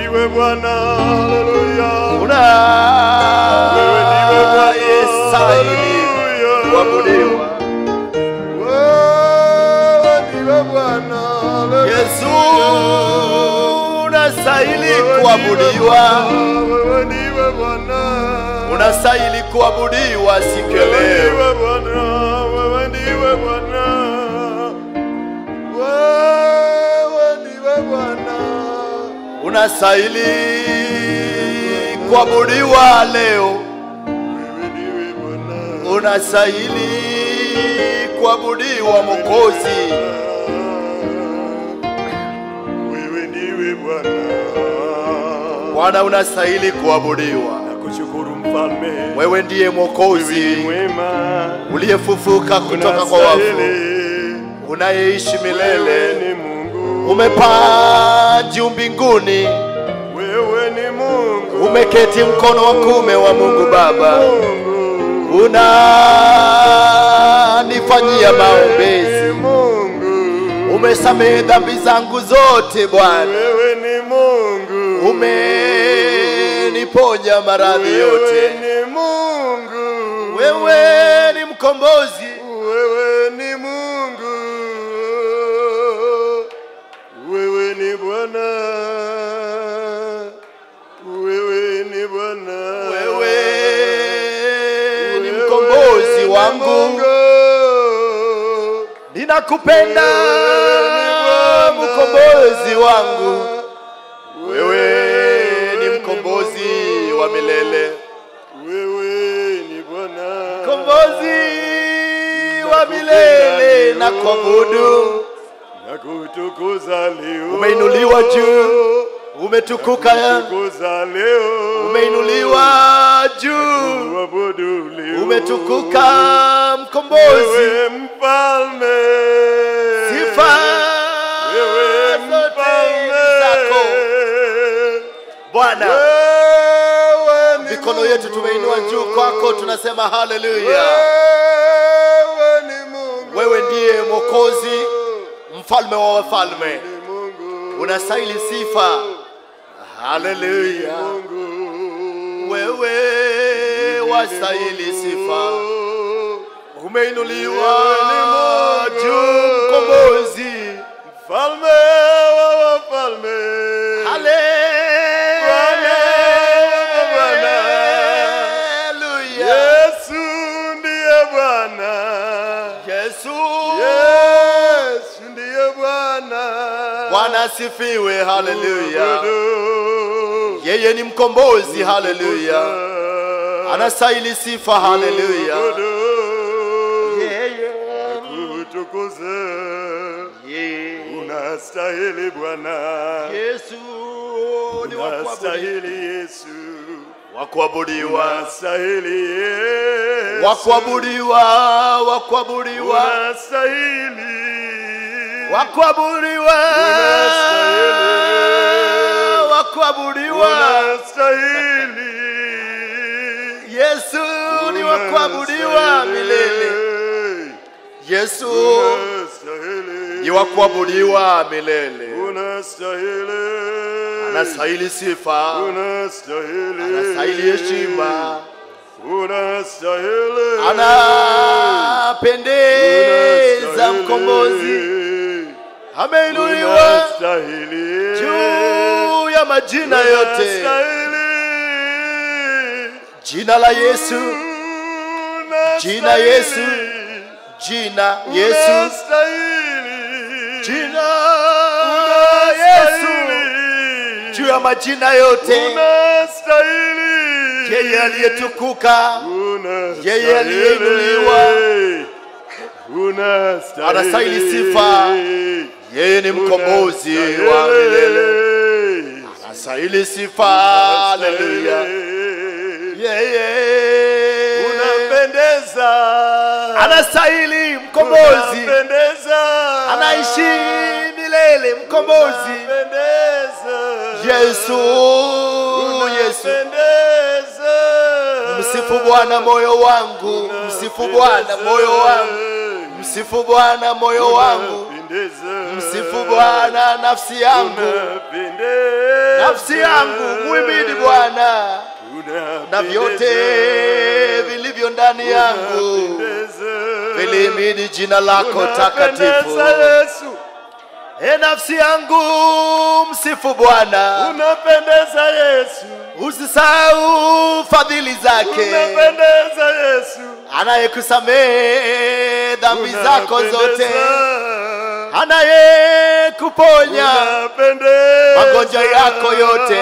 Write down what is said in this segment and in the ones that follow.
ndiwe Bwana, haleluya. una Wewe ndiwe Bwana, yestahili haleluya. kuabudiwa. Wewe ndiwe Bwana, haleluya. Yesu unastahili Wewe kuabudiwa, ndiwe Bwana, wewe ndiwe Bwana. unastahili kuabudiwa siku ya Wewe leo. ndiwe Bwana, wewe ndiwe Bwana. Wewe ndiwe Bwana. Unastahili kuabudiwa leo, Wewe ndiwe Bwana. unastahili kuabudiwa Mwokozi. Wewe ndiwe Bwana. Bwana, unastahili kuabudiwa. Nakushukuru mfalme. Wewe ndiye Wewe ni Mwokozi mwema. uliyefufuka kutoka kwa wafu, Unastahili. unayeishi Wewe milele. ni Mungu. Umepaa juu mbinguni, Wewe ni Mungu. umeketi mkono wa kuume wa Mungu Baba, Mungu. unanifanyia Wewe maombezi, ni Mungu. umesamehe dhambi zangu zote Bwana, Wewe ni Mungu. umeniponya maradhi Wewe yote. ni Mungu. Wewe ni mkombozi, Wewe ni Mungu. Wewe ni Bwana. Wewe ni Bwana. wewe ni Wewe mkombozi ni wangu, Mungu. ninakupenda mkombozi wangu. Wewe ni mkombozi wa milele, Wewe ni Bwana. mkombozi wa milele na kuabudu. na kutukuza leo. Umeinuliwa juu, umetukuka, Kutukuza leo. umeinuliwa juu, Kuabudu leo. umetukuka mkombozi. Wewe mfalme. Sifa Wewe zote mfalme. zako Bwana. Wewe ni Mikono yetu Mungu. tumeinua juu kwako, tunasema haleluya. Wewe ni Mungu. Wewe ndiye Mwokozi, mfalme wa wafalme, Ni Mungu. unastahili sifa. Haleluya, Mungu. wewe wastahili sifa. Umeinuliwa juu, mkombozi. Mfalme wa wafalme. Haleluya, Yesu ndiye Bwana. Yesu Yesu ndiye Bwana. Bwana asifiwe. Haleluya, Abudu. yeye ni mkombozi. Haleluya, anastahili sifa. Haleluya, Abudu. yeye Kutukuze. yeye Unastahili Bwana. Yesu ni wa kuabudiwa. Unastahili Yesu. wa kuabudiwa, Unastahili Yesu. wa kuabudiwa, wa kuabudiwa, Unastahili. wa kuabudiwa, wa kuabudiwa. Unastahili. Yesu ni wa kuabudiwa milele. Yesu ni wa kuabudiwa milele. Unastahili. Anastahili sifa, Unastahili. anastahili heshima, Unastahili. anapendeza mkombozi, ameinuliwa Unastahili. juu ya majina yote. Unastahili. Jina la Yesu, Jina Yesu. jina Yesu, jina Yesu, juu ya majina yote. Yeye aliyetukuka, Yeye aliyeinuliwa. Anastahili sifa. yeye ni mkombozi wa milele, anastahili sifa. Haleluya, yeye Unapendeza. anastahili mkombozi, Unapendeza. anaishi milele mkombozi. Unapendeza. Yesu, Yesu, Unapendeza. msifu Bwana moyo wangu, msifu Bwana moyo wangu, msifu Bwana moyo wangu, Unapendeza. msifu Bwana nafsi yangu, Unapendeza. nafsi yangu muhimidi Bwana na vyote vilivyo ndani yangu vilihimidi jina lako takatifu. Unapendeza Yesu. E nafsi yangu msifu Bwana, Unapendeza Yesu. usisahau fadhili zake, Unapendeza Yesu. anayekusamehe dhambi zako zote, Unapendeza. anayekuponya Unapendeza. magonjwa yako yote,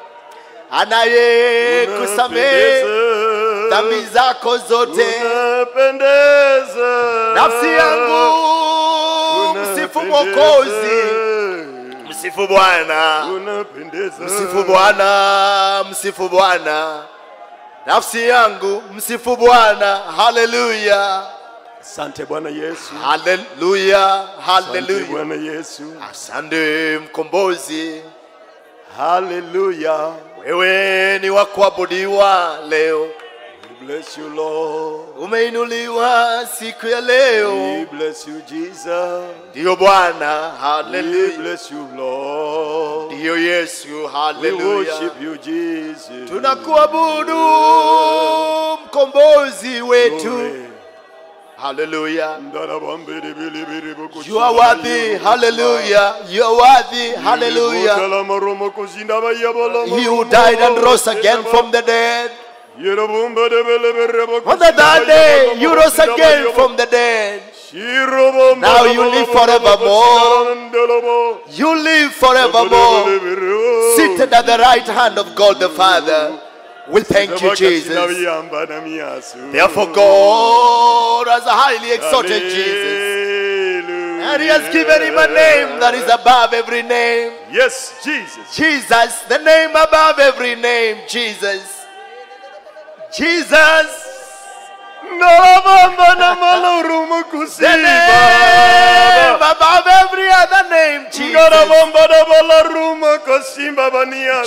anayekusamehe Unapendeza. dhambi zako zote. Unapendeza. Nafsi yangu msifu Mwokozi, msifu Bwana, Unapendeza. msifu Bwana, msifu Bwana. Nafsi yangu msifu Bwana, haleluya, Asante Bwana Yesu. haleluya, Asante haleluya. Bwana Yesu. Asante mkombozi, Hallelujah. wewe ni wa kuabudiwa leo, We bless you, Lord. umeinuliwa siku ya leo, We bless you, Jesus. ndiyo Bwana, We haleluya, bless you, Lord. ndiyo Yesu, We haleluya. worship you, Jesus. tunakuabudu mkombozi wetu Glory. haleluya Ndarabambere bele bere boko you are worthy hallelujah you are worthy hallelujah Bokala maromo kozinda ba yabala he who died and rose again from the dead Yerobumba de bele bere boko on the third day you rose again from the dead Now you live forevermore. you live forevermore seated at the right hand of God the Father we thank you Jesus therefore God has highly exalted Jesus and he has given him a name that is above every name Yes, Jesus. Jesus, the name above every name, Jesus. Jesus, Narabamba na malorumo the kusiba. name above every other name, Jesus. Narabamba na malarumo kusimba bania.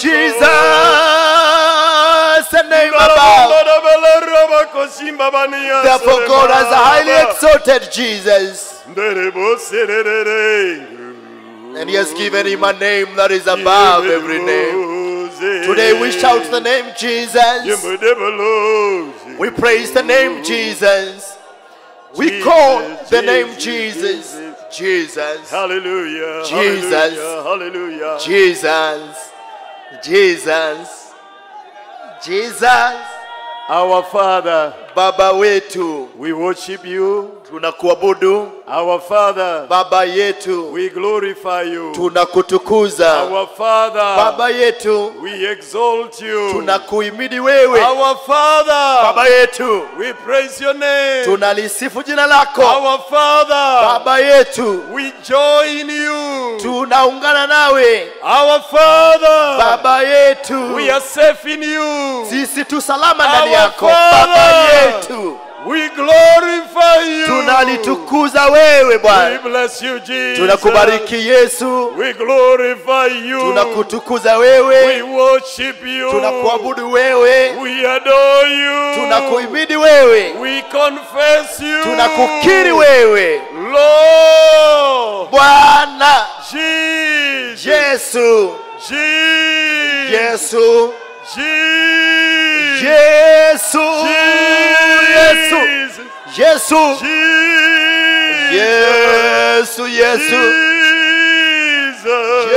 Jesus, the name Narabamba above. na malarumo kusimba bania. Therefore, God has highly exalted Jesus, Nderebo sererere. and He has given him a name that is above every name. Today we shout the name Jesus. We praise the name Jesus. We call the name Jesus. Jesus. Hallelujah. Jesus. Hallelujah. Hallelujah. Jesus. Jesus. Jesus. Our Father, Baba wetu we worship you. tunakuabudu. Our Father, Baba yetu we glorify you. tunakutukuza. Our Father, Baba yetu we exalt you. tunakuhimidi wewe. Our Father, Baba yetu we praise your name. tunalisifu jina lako. Our Father, Baba yetu we join you. tunaungana nawe. Our Father, Baba yetu we are safe in you. sisi tu salama ndani Our yako. Father. Baba yetu We glorify you. tunalitukuza wewe We Bwana. bless you, Jesus. Tunakubariki Yesu, We glorify you. tunakutukuza We wewe, worship you. tunakuabudu wewe, We adore you. tunakuhimidi wewe, We confess you. tunakukiri wewe Lord. Bwana Jesus. Yesu, Jesus. Yesu, Jesus. Yesu, Yesu, Jesus. Yesu, Jesus. Yesu, Yesu, Jesus.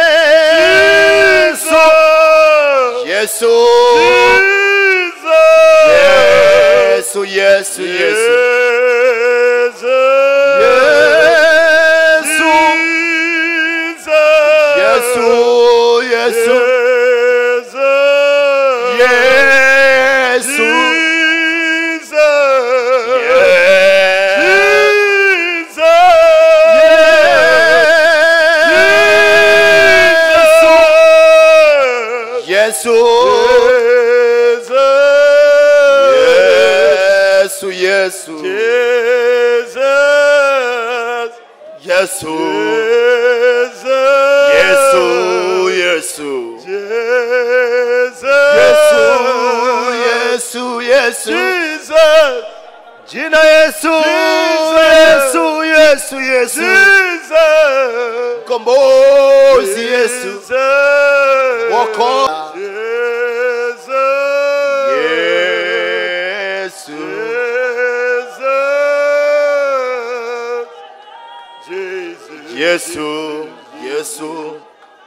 Yesu, Yesu, Yesu, Yesu, Yesu, Yesu, Yesu, Yesu, Yesu, Yesu, Yesu, Yesu, Yesu, Yesu, Yesu, Yesu, Yesu, Yesu, Jesus, Jina Yesu, Jesus. Yesu, Yesu, Yesu, Jesus, Jesus. mkombozi yesu Jesus. Wokoa. Jesus. yesu Jesus. Jesus. yesu yesu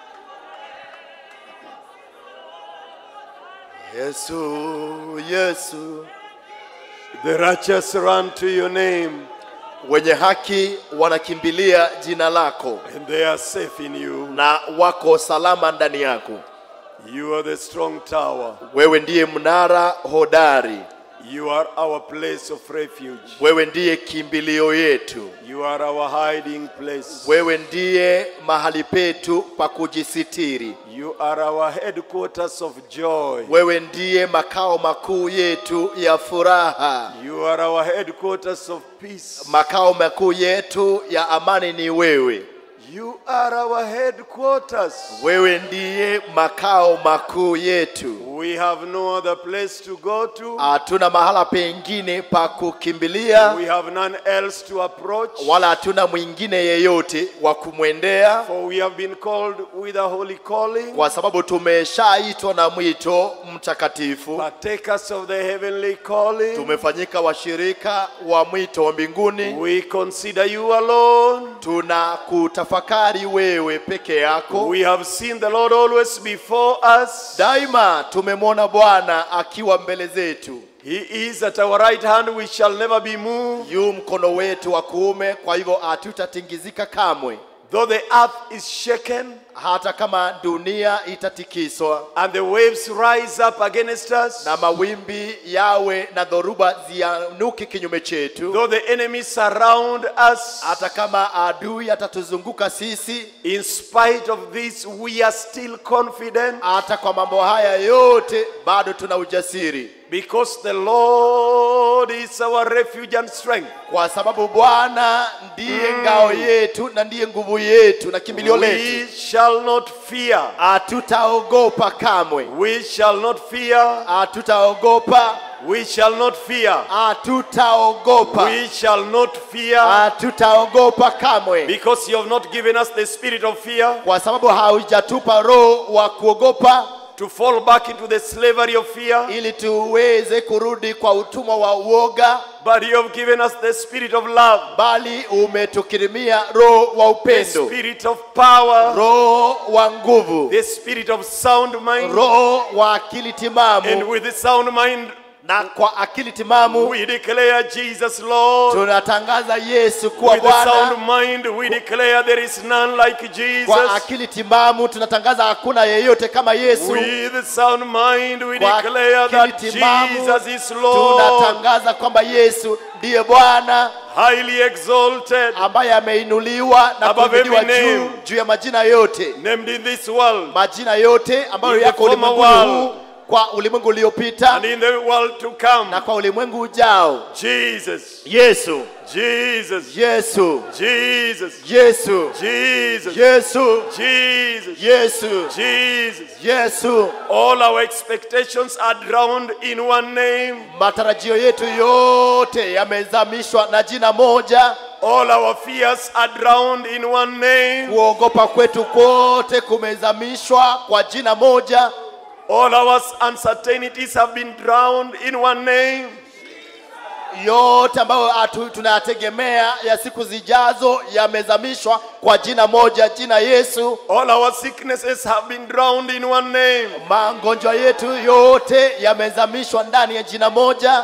yesu yesu The righteous run to your name wenye haki wanakimbilia jina lako and they are safe in you. na wako salama ndani yako You are the strong tower. wewe ndiye mnara hodari You are our place of refuge. wewe ndiye kimbilio yetu You are our hiding place. wewe ndiye mahali petu pa kujisitiri You are our headquarters of joy. wewe ndiye makao makuu yetu ya furaha You are our headquarters of peace. makao makuu yetu ya amani ni wewe You are our headquarters. wewe ndiye makao makuu yetu We have no other place to go to. hatuna mahala pengine pa kukimbilia We have none else to approach. wala hatuna mwingine yeyote wa kumwendea For we have been called with a holy calling, kwa sababu tumeshaitwa na mwito mtakatifu partakers of the heavenly calling. tumefanyika washirika wa mwito wa mbinguni We consider you alone. tuna kutafakari wewe peke yako We have seen the Lord always before us. daima tumemwona bwana akiwa mbele zetu He is at our right hand, we shall never be moved. yu mkono wetu wa kuume kwa hivyo hatutatingizika kamwe Though the earth is shaken hata kama dunia itatikiswa and the waves rise up against us, na mawimbi yawe na dhoruba zianuki kinyume chetu though the enemies surround us, hata kama adui atatuzunguka sisi in spite of this, we are still confident hata kwa mambo haya yote bado tuna ujasiri because the Lord is our refuge and strength. kwa sababu bwana ndiye ngao yetu na ndiye nguvu yetu na kimbilio We letu shall not fear. hatutaogopa kamwe We shall not fear. hatutaogopa We shall not fear. hatutaogopa We shall not fear hatutaogopa kamwe because you have not given us the spirit of fear kwa sababu haujatupa roho wa kuogopa to fall back into the slavery of fear, ili tuweze kurudi kwa utumwa wa uoga but you have given us the spirit of love, bali umetukirimia roho wa the upendo spirit of power, roho wa nguvu the spirit of sound mind. roho wa akili And timamu with the sound mind, na kwa akili timamu we declare Jesus Lord. tunatangaza yesu kuwa With the sound bwana mind, we declare there is none like Jesus. kwa akili timamu tunatangaza hakuna yeyote kama yesu With the sound mind, we Kwa declare that akili timamu Jesus is Lord, tunatangaza kwamba yesu ndiye bwana highly exalted, ambaye ameinuliwa na Above kuinuliwa every juu name. juu ya majina yote named in this world majina yote ambayo In the yako former ulimwenguni world. huu kwa ulimwengu uliopita and in the world to come. na kwa ulimwengu ujao Jesus, yesu Jesus, yesu Jesus, yesu Jesus, yesu Jesus, yesu Jesus. yesu All our expectations are drowned in one name. matarajio yetu yote yamezamishwa na jina moja All our fears are drowned in one name. kuogopa kwetu kote kumezamishwa kwa jina moja All our uncertainties have been drowned in one name. yote ambayo atu- tunayategemea ya siku zijazo yamezamishwa kwa jina moja jina yesu All our sicknesses have been drowned in one name. magonjwa yetu yote yamezamishwa ndani ya jina moja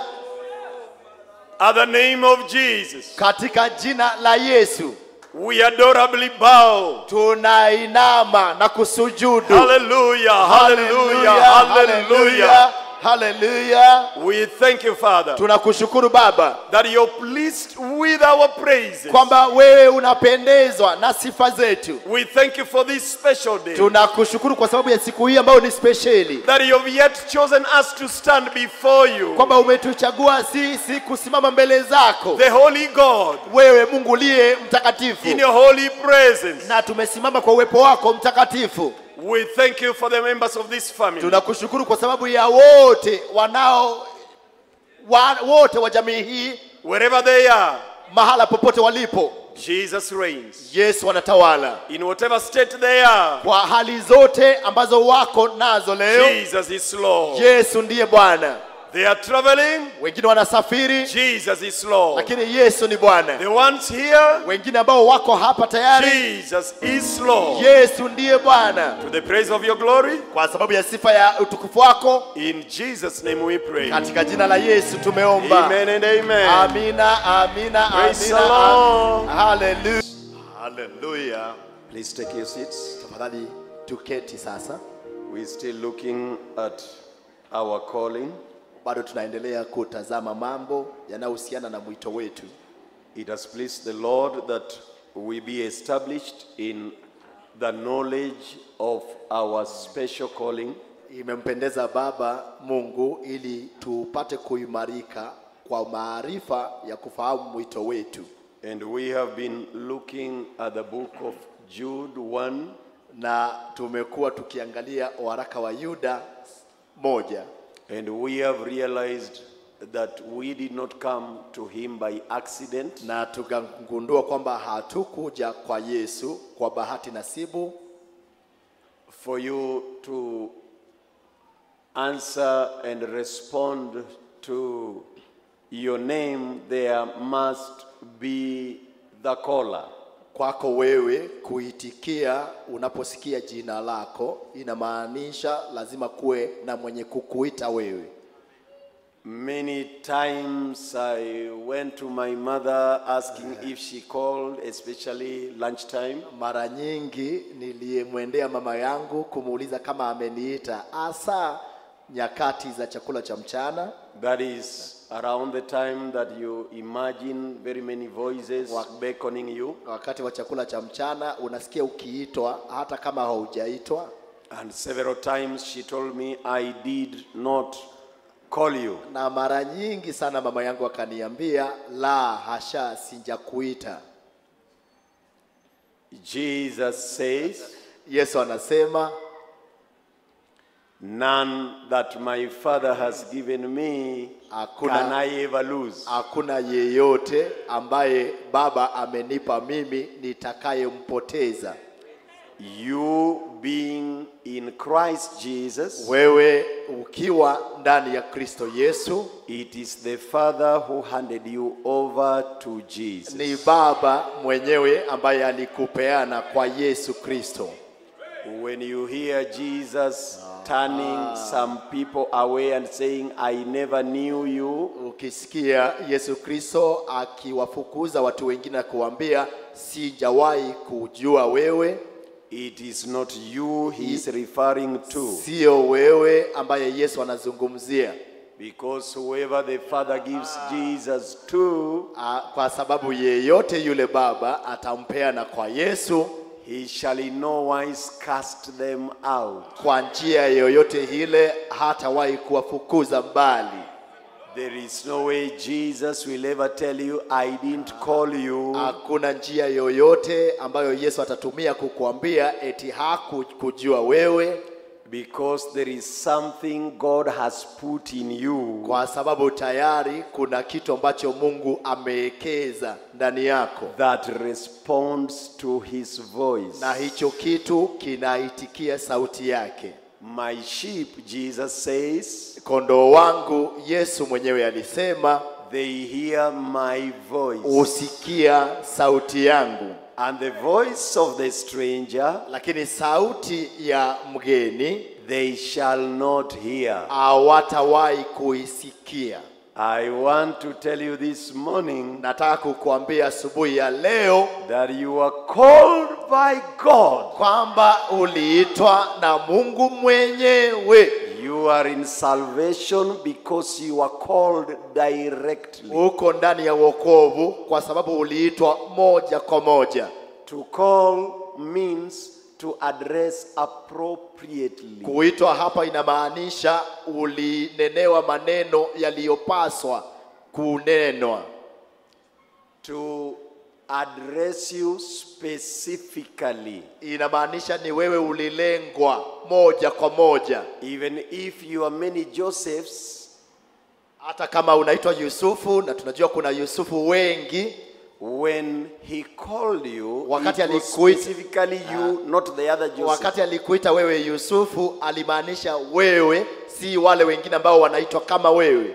At the name of Jesus, katika jina la yesu we adorably bow. tunainama na kusujudu Hallelujah, hallelujah, hallelujah. hallelujah, hallelujah. We thank you, Father, tunakushukuru baba that you're pleased with our praises. kwamba wewe unapendezwa na sifa zetu We thank you for this special day. tunakushukuru kwa sababu ya siku hii ambayo ni spesheli That you have yet chosen us to stand before you, kwamba umetuchagua sisi kusimama mbele zako the Holy God, wewe mungu uliye mtakatifu in your holy presence. na tumesimama kwa uwepo wako mtakatifu We thank you for the members of this family. tunakushukuru kwa sababu ya wote wanao wa, wote wa jamii hii Wherever they are, mahala popote walipo Jesus reigns. yesu anatawala In whatever state they are, kwa hali zote ambazo wako nazo leo Jesus is Lord. yesu ndiye bwana They are traveling, wengine wanasafiri Jesus is Lord. lakini yesu ni bwana The ones here, wengine ambao wako hapa tayari Jesus is Lord. yesu ndiye bwana To the praise of your glory, kwa sababu ya sifa ya utukufu wako in Jesus' name we pray. katika jina la yesu tumeomba Amen and amen. amina amina Praise amina the Lord. haleluya haleluya Please take your seats. tafadhali tuketi sasa We're still looking at our calling. bado tunaendelea kutazama mambo yanayohusiana na mwito wetu It has pleased the Lord that we be established in the knowledge of our special calling. imempendeza baba mungu ili tupate kuimarika kwa maarifa ya kufahamu mwito wetu And we have been looking at the book of Jude 1, na tumekuwa tukiangalia waraka wa yuda moja and we have realized that we did not come to him by accident, na tukagundua kwamba hatukuja kwa yesu kwa bahati nasibu for you to answer and respond to your name, there must be the caller. kwako wewe kuitikia unaposikia jina lako inamaanisha lazima kuwe na mwenye kukuita wewe Many times I went to my mother asking if she called, especially lunchtime. mara nyingi niliyemwendea mama yangu kumuuliza kama ameniita hasa nyakati za chakula cha mchana That is around the time that you imagine very many voices beckoning you. wakati wa chakula cha mchana unasikia ukiitwa hata kama haujaitwa And several times she told me I did not call you. na mara nyingi sana mama yangu akaniambia la hasha sijakuita Jesus says, yesu anasema None that my Father has given me Hakuna- can I ever lose. hakuna yeyote ambaye baba amenipa mimi nitakayempoteza You being in Christ Jesus, wewe ukiwa ndani ya kristo yesu it is the Father who handed you over to Jesus. ni baba mwenyewe ambaye alikupeana kwa yesu kristo When you hear Jesus turning some people away and saying, I never knew you, ukisikia yesu kristo akiwafukuza watu wengine na kuwambia sijawahi kujua wewe it is not you he is referring to. sio wewe ambaye yesu anazungumzia Because whoever the Father gives Jesus to, Ah, kwa sababu yeyote yule baba atampeana kwa yesu he shall in no wise cast them out. kwa njia yoyote ile hatawahi kuwafukuza mbali There is no way Jesus will ever tell you, I didn't call you. hakuna njia yoyote ambayo yesu atatumia kukuambia eti hakukujua wewe Because there is something God has put in you kwa sababu tayari kuna kitu ambacho mungu amewekeza ndani yako that responds to his voice. na hicho kitu kinaitikia sauti yake My sheep, Jesus says, kondoo wangu yesu mwenyewe alisema they hear my voice. husikia sauti yangu And the voice of the stranger lakini sauti ya mgeni they shall not hear. hawatawahi kuisikia I want to tell you this morning nataka kukuambia asubuhi ya leo that you are called by God. kwamba uliitwa na mungu mwenyewe You are in salvation because you are called directly. uko ndani ya wokovu kwa sababu uliitwa moja kwa moja To call means to address appropriately. kuitwa hapa inamaanisha ulinenewa maneno yaliyopaswa kunenwa To address you specifically. inamaanisha ni wewe ulilengwa moja kwa moja Even if you are many Josephs, hata kama unaitwa yusufu na tunajua kuna yusufu wengi when he called you, Wakati it was alikuita- specifically you, not the other Joseph. wakati alikuita wewe yusufu alimaanisha wewe si wale wengine ambao wanaitwa kama wewe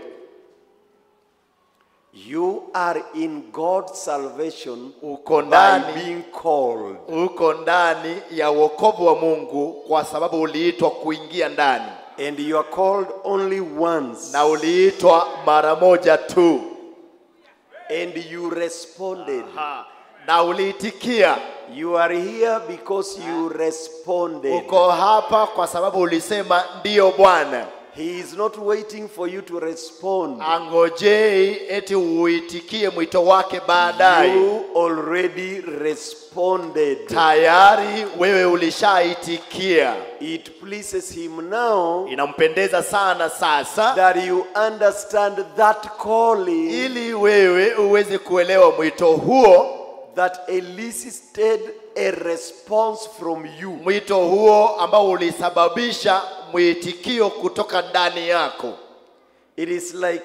You are in God's salvation uko by ndani being called. uko ndani ya wokovu wa mungu kwa sababu uliitwa kuingia ndani And you are called only once. na uliitwa mara moja tu And you responded. na uliitikia You are here because you responded. uko hapa kwa sababu ulisema ndiyo bwana He is not waiting for you to respond. angojei eti uitikie mwito wake baadaye You already responded. tayari wewe ulishaitikia It pleases him now inampendeza sana sasa that you understand that calling ili wewe uweze kuelewa mwito huo that elicited a response from you. mwito huo ambao ulisababisha mwitikio kutoka ndani yako It is like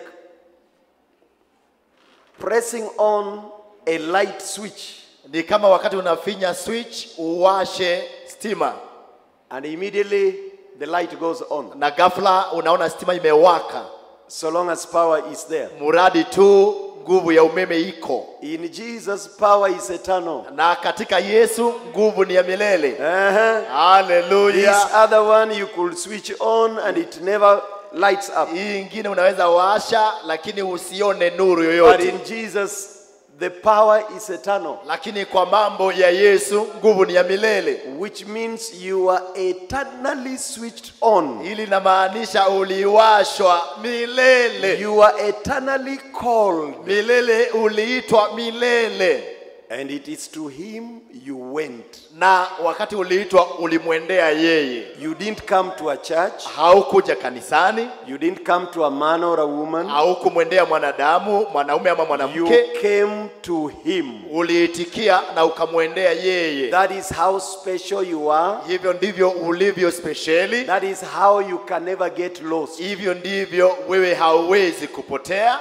pressing on a light switch ni kama wakati unafinya switch uwashe stima and immediately the light goes on. na ghafla unaona stima imewaka So long as power is there. muradi tu nguvu ya umeme iko In Jesus, power is eternal. na katika yesu nguvu ni ya milele Uh-huh. This haleluya other one you could switch on and it never lights up. hii ingine unaweza washa lakini usione nuru But yoyote in Jesus, the power is eternal, lakini kwa mambo ya yesu nguvu ni ya milele which means you are eternally switched on. hili linamaanisha uliwashwa milele You are eternally called, milele uliitwa milele and it is to Him you went. na wakati uliitwa ulimwendea yeye You didn't come to a church, haukuja kanisani you didn't come to a man or a woman, haukumwendea mwanadamu mwanaume ama you mwanamke came to Him. uliitikia na ukamwendea yeye That is how special you are. hivyo ndivyo ulivyo spesheli That is how you can never get lost. hivyo ndivyo wewe hauwezi kupotea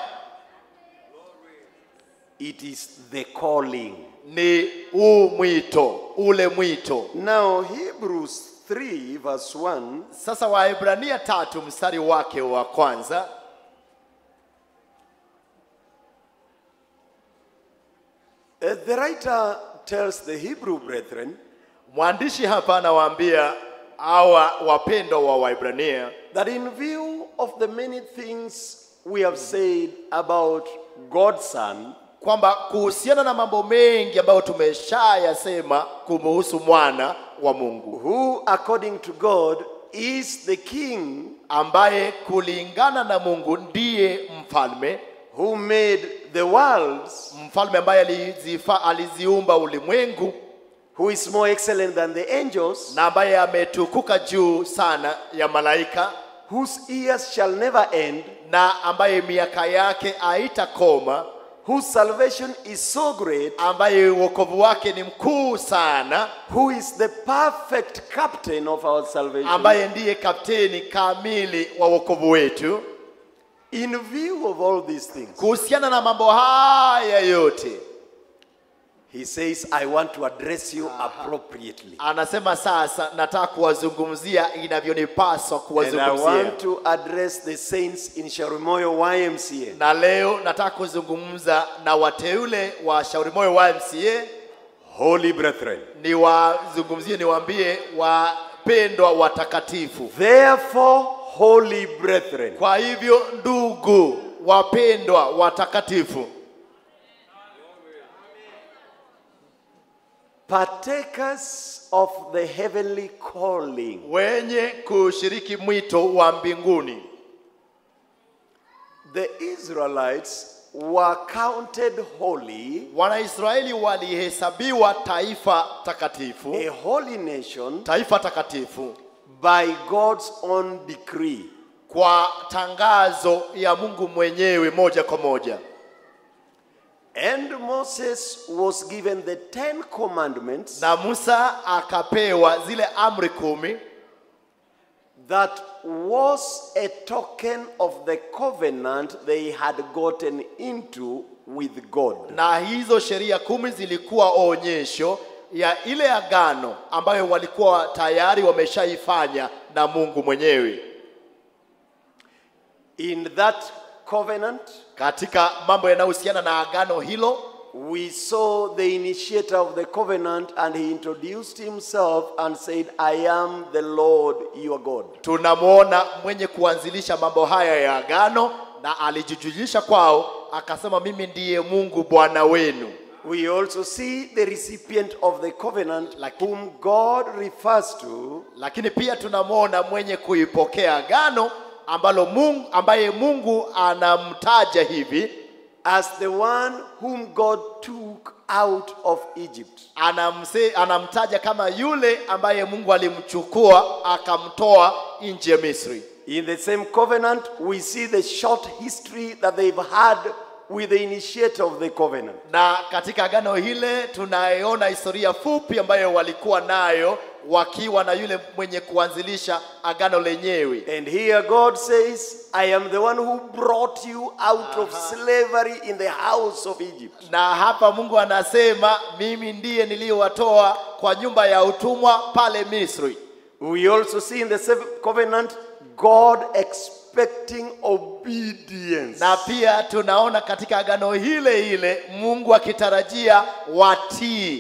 It is the calling. ni huu mwito ule mwito Now, Hebrews 3, verse 1 sasa waebrania tatu mstari wake wa kwanza uh, the writer tells the Hebrew brethren mwandishi hapa anawaambia hawa wapendwa wa waebrania that in view of the many things we have said about God's Son, kwamba kuhusiana na mambo mengi ambayo tumeshayasema kumuhusu mwana wa mungu who according to God is the King ambaye kulingana na mungu ndiye mfalme who made the worlds, mfalme ambaye alizifa, aliziumba ulimwengu who is more excellent than the angels, na ambaye ametukuka juu sana ya malaika whose years shall never end, na ambaye miaka yake haitakoma whose salvation is so great, ambaye uokovu wake ni mkuu sana who is the perfect captain of our salvation. ambaye ndiye kapteni kamili wa wokovu wetu In view of all these things, kuhusiana na mambo haya yote he says, I want to address you appropriately. anasema sasa nataka kuwazungumzia inavyonipaswa And I kuwazungumzia want to address the saints in Sharumoyo YMCA. na leo nataka kuzungumza na wateule wa shauri moyo wa mca Holy brethren. niwazungumzie niwaambie wapendwa watakatifu Therefore, holy brethren, kwa hivyo ndugu wapendwa watakatifu partakers of the heavenly calling, wenye kushiriki mwito wa mbinguni the Israelites were counted holy, wanaisraeli walihesabiwa taifa takatifu a holy nation, taifa takatifu by God's own decree. kwa tangazo ya mungu mwenyewe moja kwa moja And Moses was given the Ten Commandments na musa akapewa zile amri kumi that was a token of the covenant they had gotten into with God. na hizo sheria kumi zilikuwa onyesho ya ile agano ambayo walikuwa tayari wameshaifanya na Mungu mwenyewe. In that covenant, Katika mambo yanayohusiana na agano hilo, we saw the initiator of the covenant and he introduced himself and said, I am the Lord your God. tunamwona mwenye kuanzilisha mambo haya ya agano na alijijulisha kwao, akasema mimi ndiye Mungu Bwana wenu. We also see the recipient of the covenant, whom God refers to Lakini pia tunamwona mwenye kuipokea agano ambalo Mungu, ambaye Mungu anamtaja hivi as the one whom God took out of Egypt. anamse, anamtaja kama yule ambaye Mungu alimchukua akamtoa nchi ya Misri. In the same covenant, we see the short history that they've had with the initiator of the covenant. Na katika agano hile tunaiona historia fupi ambayo walikuwa nayo wakiwa na yule mwenye kuanzilisha agano lenyewe. And here God says, I am the one who brought you out of slavery in the house of Egypt. Na hapa Mungu anasema mimi ndiye niliyowatoa kwa nyumba ya utumwa pale Misri. We also see in the seventh covenant God expecting obedience. Na pia tunaona katika agano hile ile Mungu akitarajia watii.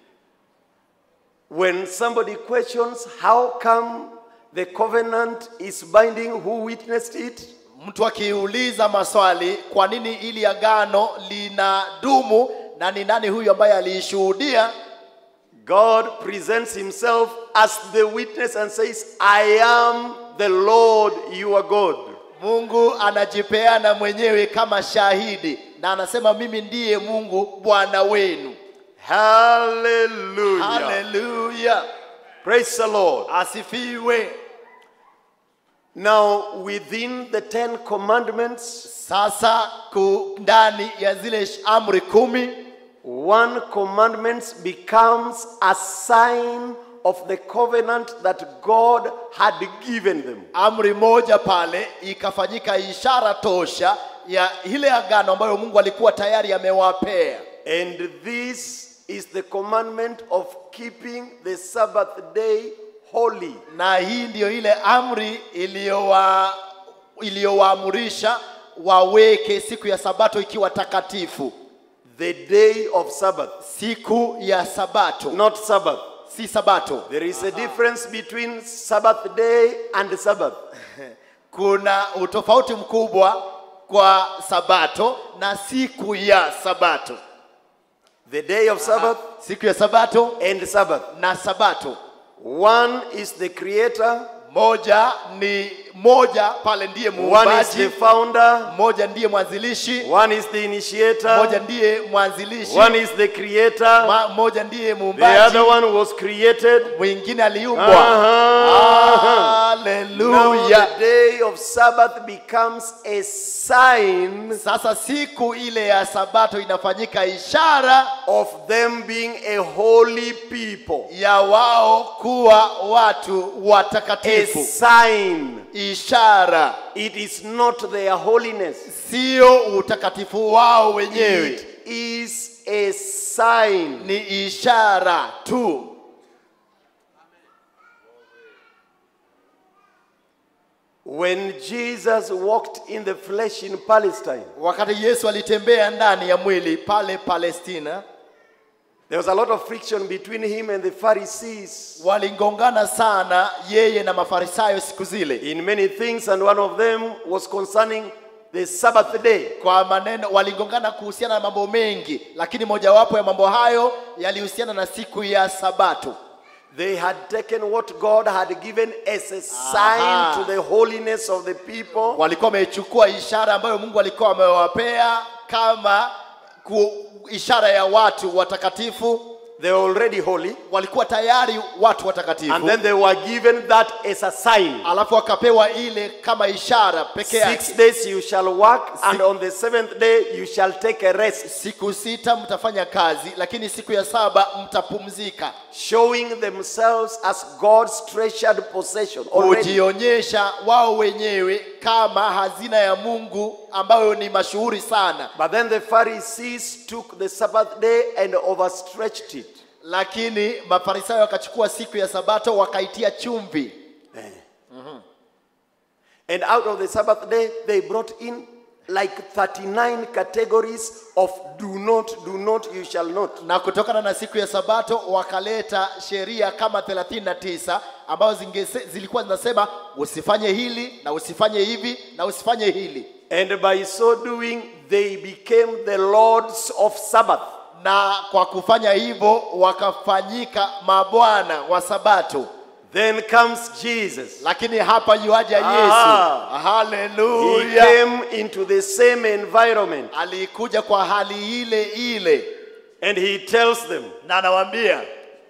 When somebody questions how come the covenant is binding, who witnessed it? Mtu akiuliza maswali, kwa nini ili agano linadumu na ni nani huyu ambaye aliishuhudia? God presents himself as the witness and says, I am the Lord your God. Mungu anajipeana mwenyewe kama shahidi na anasema mimi ndiye Mungu Bwana wenu. Hallelujah. Haleluya, Praise the Lord. asifiwe. Now, within the Ten Commandments, Sasa ku ndani ya zile sh- amri kumi, one commandment becomes a sign of the covenant that God had given them. amri moja pale ikafanyika ishara tosha ya ile agano ambayo Mungu alikuwa tayari amewapea. And this is the commandment of keeping the Sabbath day holy. na hii ndiyo ile amri iliyowa iliyowaamurisha waweke siku ya sabato ikiwa takatifu The day of Sabbath, siku ya sabato not Sabbath. si sabato There is a difference between Sabbath day and Sabbath. kuna utofauti mkubwa kwa sabato na siku ya sabato The day of Sabbath siku ya sabato and Sabbath. na sabato One is the creator, moja ni moja pale ndiye one is muumbaji the founder, moja ndiye mwanzilishi one is the initiator, moja ndiye mwanzilishi one is the creator, ma- moja ndiye the muumbaji other one was created. mwingine aliumbwa Uh-huh. Now haleluya the day of Sabbath becomes a sign sasa siku ile ya sabato inafanyika ishara of them being a holy people. ya wao kuwa watu A watakatifu sign. ishara It is not their holiness. sio utakatifu wao wenyewe It is a sign. ni ishara tu When Jesus walked in the flesh in Palestine, wakati yesu alitembea ndani ya mwili pale palestina there was a lot of friction between him and the Pharisees walingongana sana yeye na mafarisayo siku zile in many things, and one of them was concerning the Sabbath day. kwa maneno walingongana kuhusiana na mambo mengi lakini mojawapo ya mambo hayo yalihusiana na siku ya sabato They had taken what God had given as a sign Aha. to the holiness of the people, walikuwa wamechukua ishara ambayo mungu alikuwa amewapea kama ku, ishara ya watu watakatifu They were already holy. walikuwa tayari watu watakatifu And then they were given that as a sign. alafu wakapewa ile kama ishara peke Six yake days you shall work, and on the seventh day you shall take a rest, siku sita mtafanya kazi lakini siku ya saba mtapumzika showing themselves as God's treasured possession. Already. kujionyesha wao wenyewe kama hazina ya mungu ambayo ni mashuhuri sana But then the Pharisees took the Sabbath day and overstretched it. lakini mafarisayo wakachukua siku ya sabato wakaitia chumvi And out of the Sabbath day, they brought in like 39 categories of do not, do not, you shall not. na kutokana na siku ya sabato wakaleta sheria kama 39 ambazo zingese- zilikuwa zinasema usifanye hili na usifanye hivi na usifanye hili And by so doing, they became the lords of Sabbath. na kwa kufanya hivyo wakafanyika mabwana wa sabato Then comes Jesus. lakini hapa yuaja Ah. yesu He haleluya came into the same environment alikuja kwa hali ile ile and he tells them, na anawaambia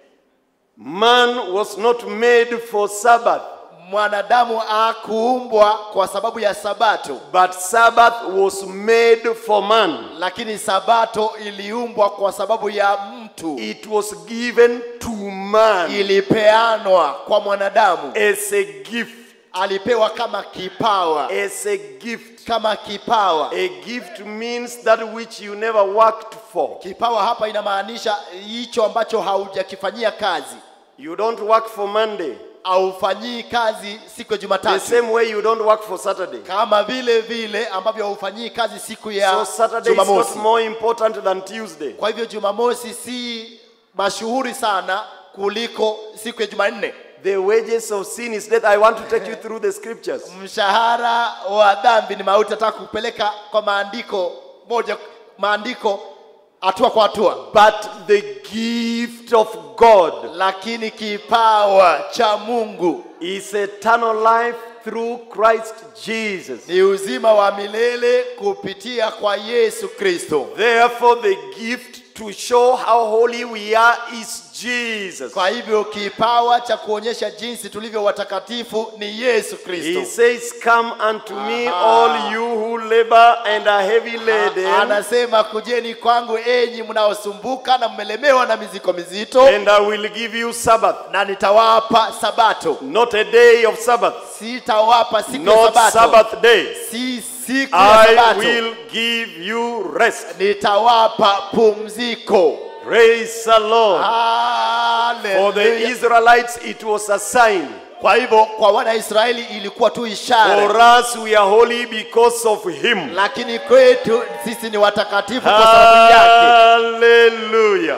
Man was not made for Sabbath, mwanadamu akuumbwa kwa sababu ya sabato but Sabbath was made for man. lakini sabato iliumbwa kwa sababu ya mtu It was given to man ilipeanwa kwa mwanadamu as a gift. alipewa kama kipawa As a gift. kama kipawa A gift means that which you never worked for. kipawa hapa inamaanisha hicho ambacho haujakifanyia kazi You don't work for Monday, haufanyii kazi siku ya the jumatatu same way you don't work for Saturday. kama vile vile ambavyo haufanyii kazi siku So ya Saturday is not jumamosi more important than Tuesday. kwa hivyo jumamosi si mashuhuri sana kuliko siku ya jumanne The wages of sin is death. I want to take you through the scriptures. mshahara wa dhambi ni mauti nataka kupeleka kwa maandiko moja maandiko hatua kwa hatua But the gift of God lakini kipawa cha mungu is eternal life through Christ Jesus. ni uzima wa milele kupitia kwa yesu kristo Therefore, the gift to show how holy we are is Jesus. kwa hivyo kipawa cha kuonyesha jinsi tulivyo watakatifu ni yesu He kristo says, Come unto me, Aha. all you who labor and are heavy laden, anasema kujeni kwangu enyi mnaosumbuka na mmelemewa na mizigo mizito and I will give you Sabbath. na nitawapa sabato Not a day of Sabbath, sitawapa siku ya not sabato Sabbath day. si siku ya I sabato will give you rest. nitawapa pumziko Praise the Lord. For the Hallelujah. Israelites, it was a sign. kwa hivyo kwa wanaisraeli ilikuwa tu For ishara us, we are holy because of Him. lakini kwetu sisi ni watakatifu kwa sababu yake Hallelujah.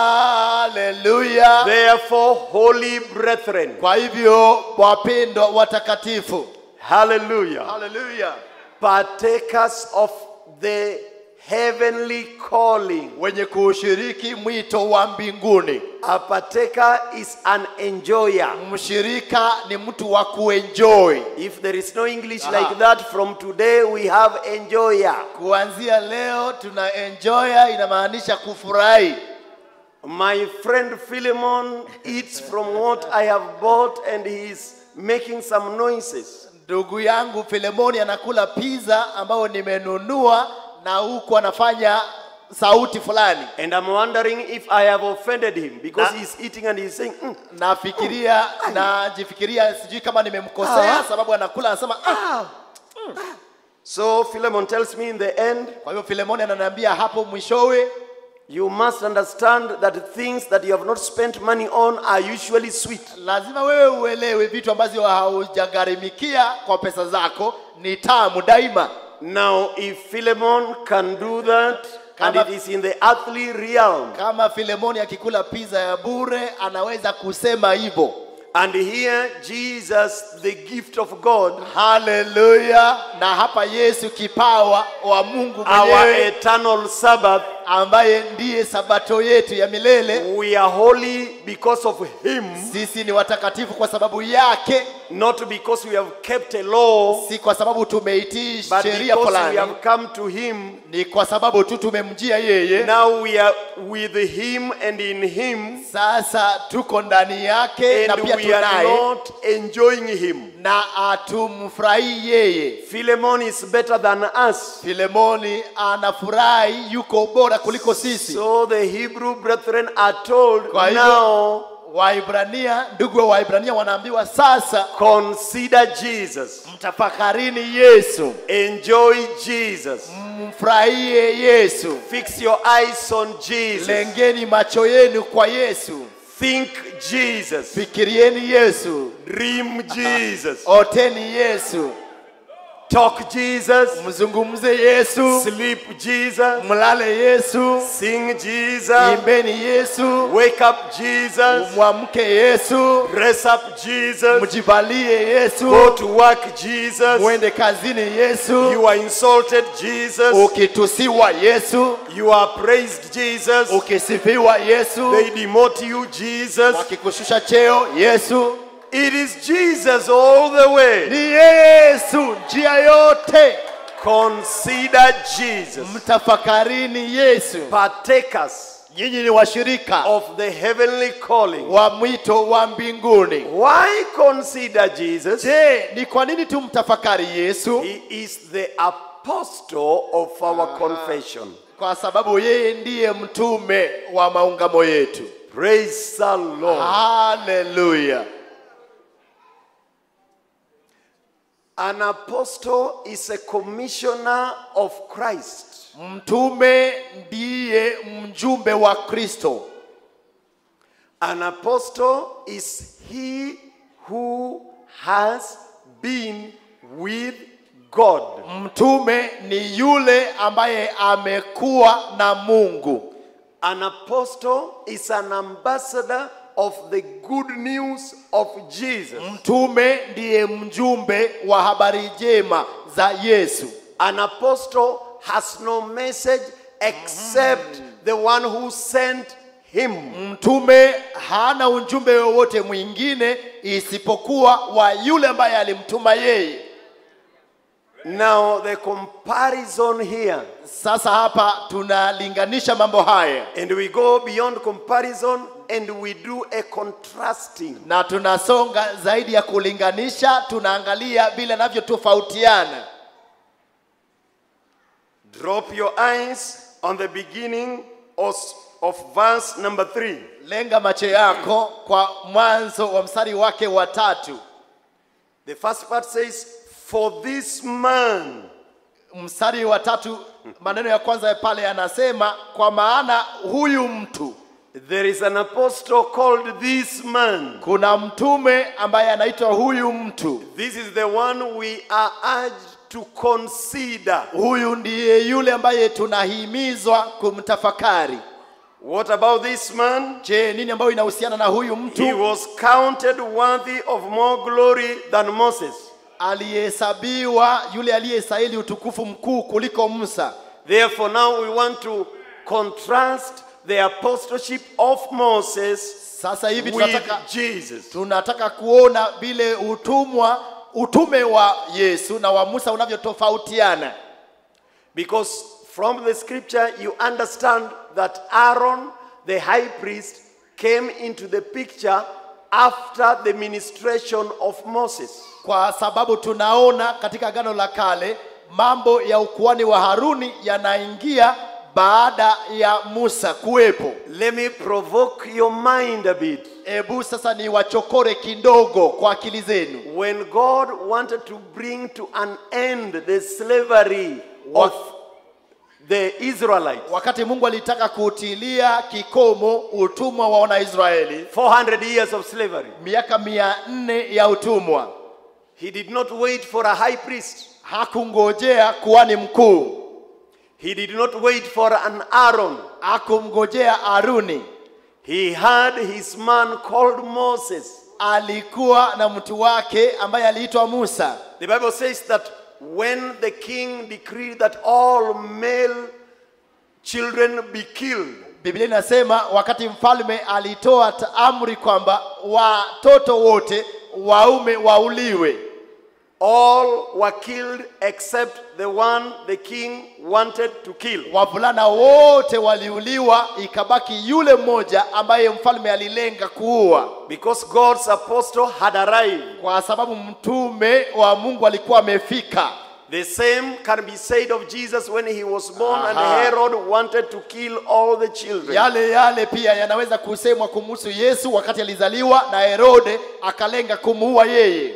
haleluya Therefore, holy brethren, kwa hivyo wapendwa watakatifu hallelujah, haleluya partakers of the heavenly calling. wenye kuushiriki mwito wa mbinguni A partaker is an enjoyer. mshirika ni mtu wa kuenjoy If there is no English Aha. like that, from today we have enjoyer. kuanzia leo tuna enjoya inamaanisha kufurahi My friend Philemon eats from what I have bought and he is making some noises. ndugu yangu filemoni anakula pizza ambayo nimenunua na huku anafanya sauti fulani And I'm wondering if I have offended him because Na- he's eating and he's saying, "Mm, nafikiria najifikiria sijui kama nimemkosea Ah. sababu anakula anasema ah. So Philemon tells me in the end, kwa hivyo filemoni ananiambia hapo mwishowe you must understand that things that you have not spent money on are usually sweet. lazima wewe uelewe vitu ambavyo haujagharimikia kwa pesa zako ni tamu daima Now, if Philemon can do that, and Kama- it is in the earthly realm, kama filemoni akikula pizza ya bure anaweza kusema hivyo and here Jesus, the gift of God, haleluya na hapa yesu kipawa wa mungu our mwenyewe eternal Sabbath, ambaye ndiye sabato yetu ya milele we are holy because of him, sisi ni watakatifu kwa sababu yake not because we have kept a law, si kwa sababu tumeitii but sheria because we fulani have come to him. ni kwa sababu tu tumemjia yeye Now we are with him and in him, sasa tuko ndani yake na and pia we are tunaye not enjoying him. na atumfurahii yeye Philemon is better than us. filemoni anafurahi yuko bora kuliko sisi So the Hebrew brethren are told Kwa hivyo- now waibrania ndugu wa waibrania wanaambiwa sasa consider Jesus, mtafakarini yesu enjoy Jesus, mfurahie yesu fix your eyes on Jesus, lengeni macho yenu kwa yesu think Jesus, fikirieni yesu dream Jesus, oteni yesu talk Jesus, mzungumze yesu sleep Jesus, mlale yesu sing Jesus, imbeni yesu wake up Jesus, mwamke yesu dress up Jesus, mjivalie go yesu to work Jesus, mwende kazini yesu you are insulted Jesus, ukitusiwa yesu you are praised Jesus, ukisifiwa yesu they demote you Jesus. wakikushusha cheo yesu It is Jesus all the way. ni yesu njia yote Consider Jesus, mtafakarini yesu partakers nyinyi ni washirika of the heavenly calling. wa mwito wa mbinguni Why consider Jesus? je ni kwa nini tumtafakari yesu He is the apostle of our confession. kwa sababu yeye ndiye mtume wa maungamo yetu Praise the Lord. haleluya An apostle is a commissioner of Christ. mtume ndiye mjumbe wa kristo An apostle is he who has been with God. mtume ni yule ambaye amekuwa na mungu An apostle is an ambassador of the good news of Jesus. mtume ndiye mjumbe wa habari njema za yesu An apostle has no message except the one who sent him. mtume hana ujumbe wowote mwingine isipokuwa wa yule ambaye alimtuma yeye Now, the comparison here, sasa hapa tunalinganisha mambo haya and we go beyond comparison and we do a contrasting. na tunasonga zaidi ya kulinganisha tunaangalia vile navyotofautiana Drop your eyes on the beginning of, of verse number three. lenga macho yako kwa mwanzo wa mstari wake wa tatu The first part says, For this man, mstari wa tatu maneno ya kwanza ya pale yanasema kwa maana huyu mtu there is an apostle called this man. kuna mtume ambaye anaitwa huyu mtu This is the one we are urged to consider. huyu ndiye yule ambaye tunahimizwa kumtafakari What about this man? je nini ambayo inahusiana na huyu He mtu was counted worthy of more glory than Moses. aliyehesabiwa yule aliyestahili utukufu mkuu kuliko musa Therefore, now we want to contrast the apostleship of Moses sasa hivi with tunataka, Jesus. tunataka kuona vile utumwa utume wa yesu na wa musa unavyotofautiana Because from the scripture, you understand that Aaron, the high priest, came into the picture after the ministration of Moses. kwa sababu tunaona katika agano la kale mambo ya ukuani wa haruni yanaingia baada ya musa kuwepo Let me provoke your mind a bit. hebu sasa ni wachokore kidogo kwa akili zenu When God wanted to bring to an end the slavery of the Israelites, wakati mungu alitaka kuutilia kikomo utumwa wa wanaisraeli 400 years of slavery, miaka mia nne ya utumwa He did not wait for a high priest. hakungojea kuhani mkuu He did not wait for an Aaron. hakumngojea haruni He had his man called Moses. alikuwa na mtu wake ambaye aliitwa musa The Bible says that when the king decreed that all male children be killed, biblia inasema wakati mfalme alitoa ta- amri kwamba watoto wote waume wauliwe all were killed except the one the king wanted to kill. wavulana wote waliuliwa ikabaki yule mmoja ambaye mfalme alilenga kuua Because God's apostle had arrived. kwa sababu mtume wa mungu alikuwa amefika The same can be said of Jesus when he was born and Aha. Herod wanted to kill all the children. yale yale pia yanaweza kusemwa kumhusu yesu wakati alizaliwa na herode akalenga kumuua yeye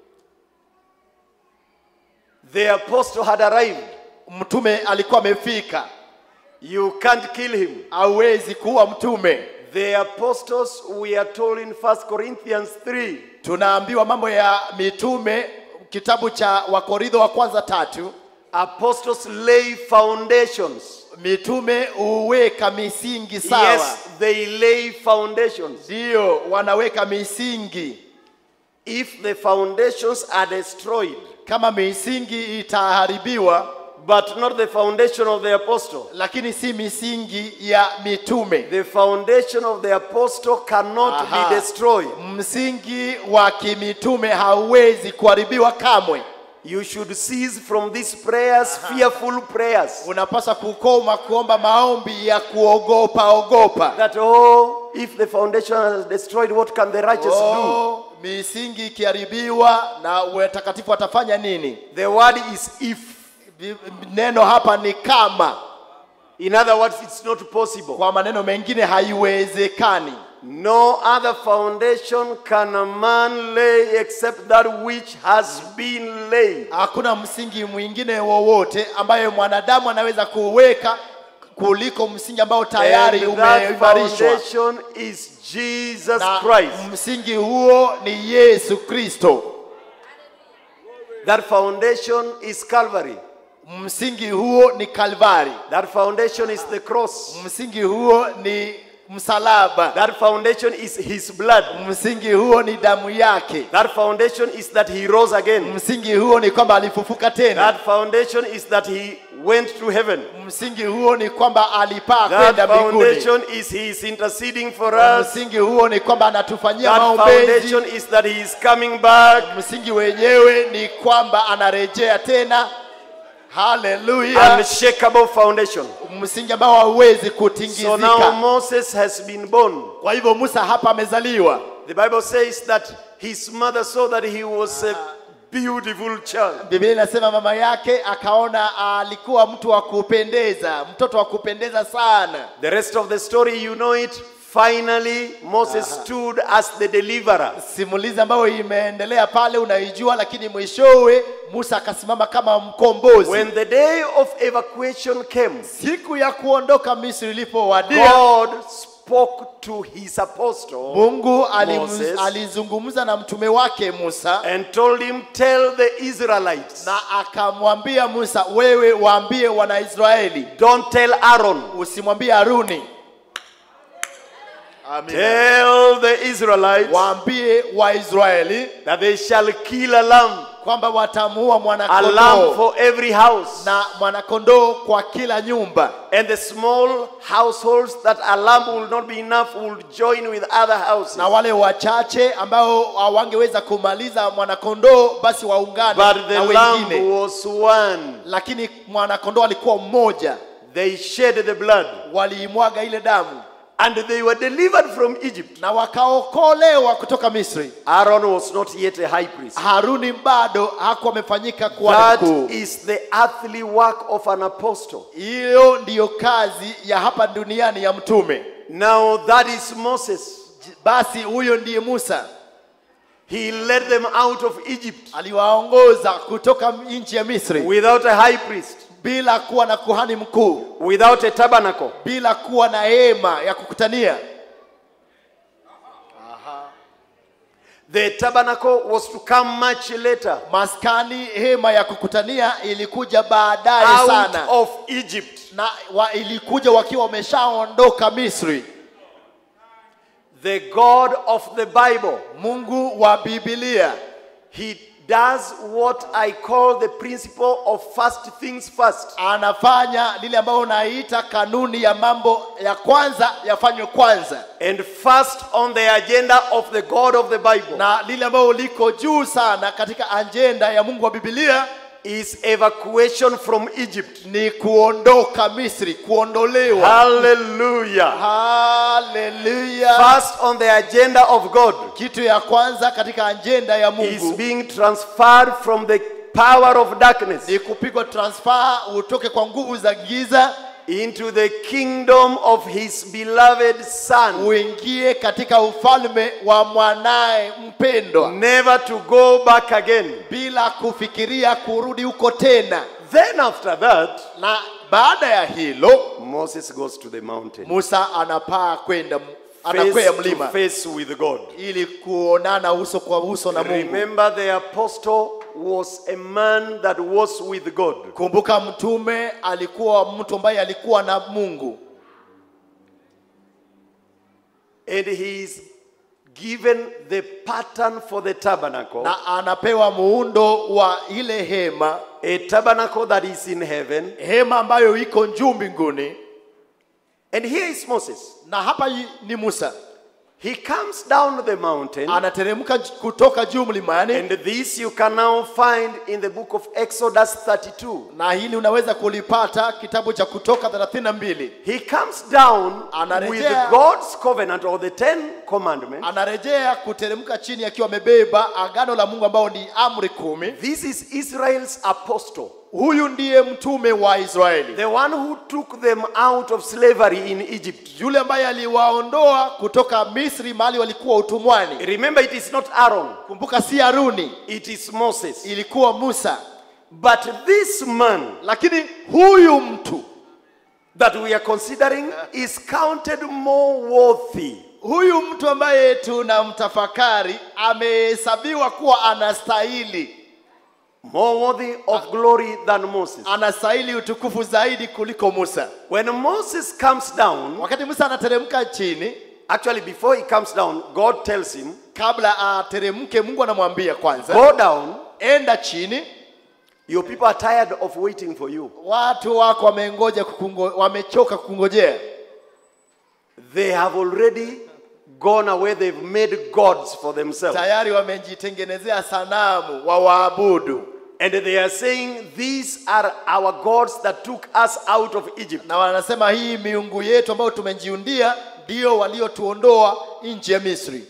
The apostle had arrived. mtume alikuwa amefika You can't kill him. hauwezi kuua mtume The apostles, we are told in 1 Corinthians 3, tunaambiwa mambo ya mitume kitabu cha wakorintho wa kwanza tatu apostles lay foundations. mitume huweka misingi sawa Yes, they lay foundations. ndiyo wanaweka misingi If the foundations are destroyed, kama misingi itaharibiwa but not the foundation of the apostle, lakini si misingi ya mitume the foundation of the apostle cannot Aha. be destroyed. msingi wa kimitume hauwezi kuharibiwa kamwe You should cease from these prayers, fearful prayers. unapaswa kukoma kuomba maombi ya kuogopa ogopa That, oh, if the foundation is destroyed, what can the righteous do? oh, misingi ikiharibiwa na watakatifu watafanya nini The word is if. Vi- neno hapa ni kama In other words, it's not possible. kwa maneno mengine haiwezekani No other foundation can a man lay except that which has been laid. hakuna msingi mwingine wowote ambayo mwanadamu anaweza kuweka kuliko msingi ambao tayari And that umeimarishwa foundation is Jesus na Christ. msingi huo ni yesu kristo That foundation is Calvary. msingi huo ni kalvari That foundation is the cross. msingi huo ni msalaba That foundation is his blood. msingi huo ni damu yake That foundation is that he rose again. msingi huo ni kwamba alifufuka tena That foundation is that he went to heaven. msingi huo ni kwamba alipaa That kwenda mbinguni foundation is he is interceding for us. msingi huo ni kwamba anatufanyia That maombezi foundation is that he is coming back. msingi wenyewe ni kwamba anarejea tena haleluya Unshakable foundation. msingi ambao hauwezi So now kutingizika Moses has been born. kwa hivyo musa hapa amezaliwa The Bible says that his mother saw that he was a beautiful child. biblia inasema mama yake akaona alikuwa mtu wa kupendeza mtoto wa kupendeza sana The rest of the story, you know it. Finally, Moses stood as the deliverer. simulizi ambayo imeendelea pale unaijua lakini mwishowe musa akasimama kama mkombozi When the day of evacuation came, siku ya kuondoka misri ilipowadia God spoke to his apostle mungu alim- Moses. alizungumza na mtume wake musa and told him, Tell the Israelites, na akamwambia musa wewe waambie wanaisraeli don't tell Aaron, usimwambie haruni tell the Israelites waambie waisraeli that they shall kill a lamb, kwamba watamuua a lamb mwanakondoo for every house. na mwanakondoo kwa kila nyumba And the small households that a lamb will not be enough will join with other houses. na wale wachache ambao hawangeweza kumaliza mwanakondoo basi waungane But the na lamb wengine was one. lakini mwanakondoo alikuwa mmoja They shed the blood waliimwaga ile damu and they were delivered from Egypt. na wakaokolewa kutoka misri Aaron was not yet a high priest. haruni bado hakuwa amefanyika kuwa That mkuu is the earthly work of an apostle. hiyo ndiyo kazi ya hapa duniani ya mtume Now that is Moses. basi huyo ndiye musa He led them out of Egypt aliwaongoza kutoka nchi ya misri without a high priest, bila kuwa na kuhani mkuu without a tabernacle. bila kuwa na hema ya kukutania The tabernacle was to come much later, maskani hema ya kukutania ilikuja baadaye out sana of Egypt. na wa, ilikuja wakiwa wameshaondoka misri The God of the Bible, mungu wa bibilia He does what I call the principle of first things first. anafanya lile ambayo unaita kanuni ya mambo ya kwanza yafanywe kwanza And first on the agenda of the God of the Bible na lile ambayo liko juu sana katika ajenda ya mungu wa bibilia is evacuation from Egypt. ni kuondoka misri kuondolewa Hallelujah. haleluya First on the agenda of God kitu ya kwanza katika ajenda ya is mungu being transferred from the power of darkness ni kupigwa transfer utoke kwa nguvu za giza into the kingdom of his beloved son. uingie katika ufalme wa mwanaye mpendwa Never to go back again. bila kufikiria kurudi huko tena Then after that, na baada ya hilo Moses goes to the mountain. musa anapaa kwenda Face anakwea to mlima face with God. ili kuonana uso kwa uso na mungu Remember, the apostle was a man that was with God. kumbuka mtume alikuwa mtu ambaye alikuwa na mungu And he is given the pattern for the tabernacle, na anapewa muundo wa ile hema a tabernacle that is in heaven. hema ambayo iko juu mbinguni And here is Moses. na hapa yi- ni musa He comes down the mountain, anateremka j- kutoka juu mlimani and this you can now find in the book of Exodus 32. na hili unaweza kulipata kitabu cha kutoka 32 He comes down Anarejea. with God's covenant or the Ten Commandments. anarejea kuteremka chini akiwa amebeba agano la mungu ambao ni amri kumi This is Israel's apostle, huyu ndiye mtume wa israeli the one who took them out of slavery in Egypt. yule ambaye aliwaondoa kutoka misri mahali walikuwa utumwani Remember, it is not Aaron, kumbuka si haruni it is Moses. ilikuwa musa But this man lakini huyu mtu that we are considering is counted more worthy huyu mtu ambaye tunamtafakari amehesabiwa kuwa anastahili more worthy of glory than Moses. anastahili utukufu zaidi kuliko musa When Moses comes down, wakati musa anateremka chini actually, before he comes down, God tells him, kabla ateremke mungu anamwambia kwanza Go down, enda chini your people are tired of waiting for you. watu wako wamengoja kukungo, wamechoka kukungojea They have already gone away, they've made gods for themselves. tayari wamejitengenezea sanamu wa waabudu And they are saying, These are our gods that took us out of Egypt. na wanasema hii miungu yetu ambayo tumejiundia ndio waliotuondoa nchi ya misri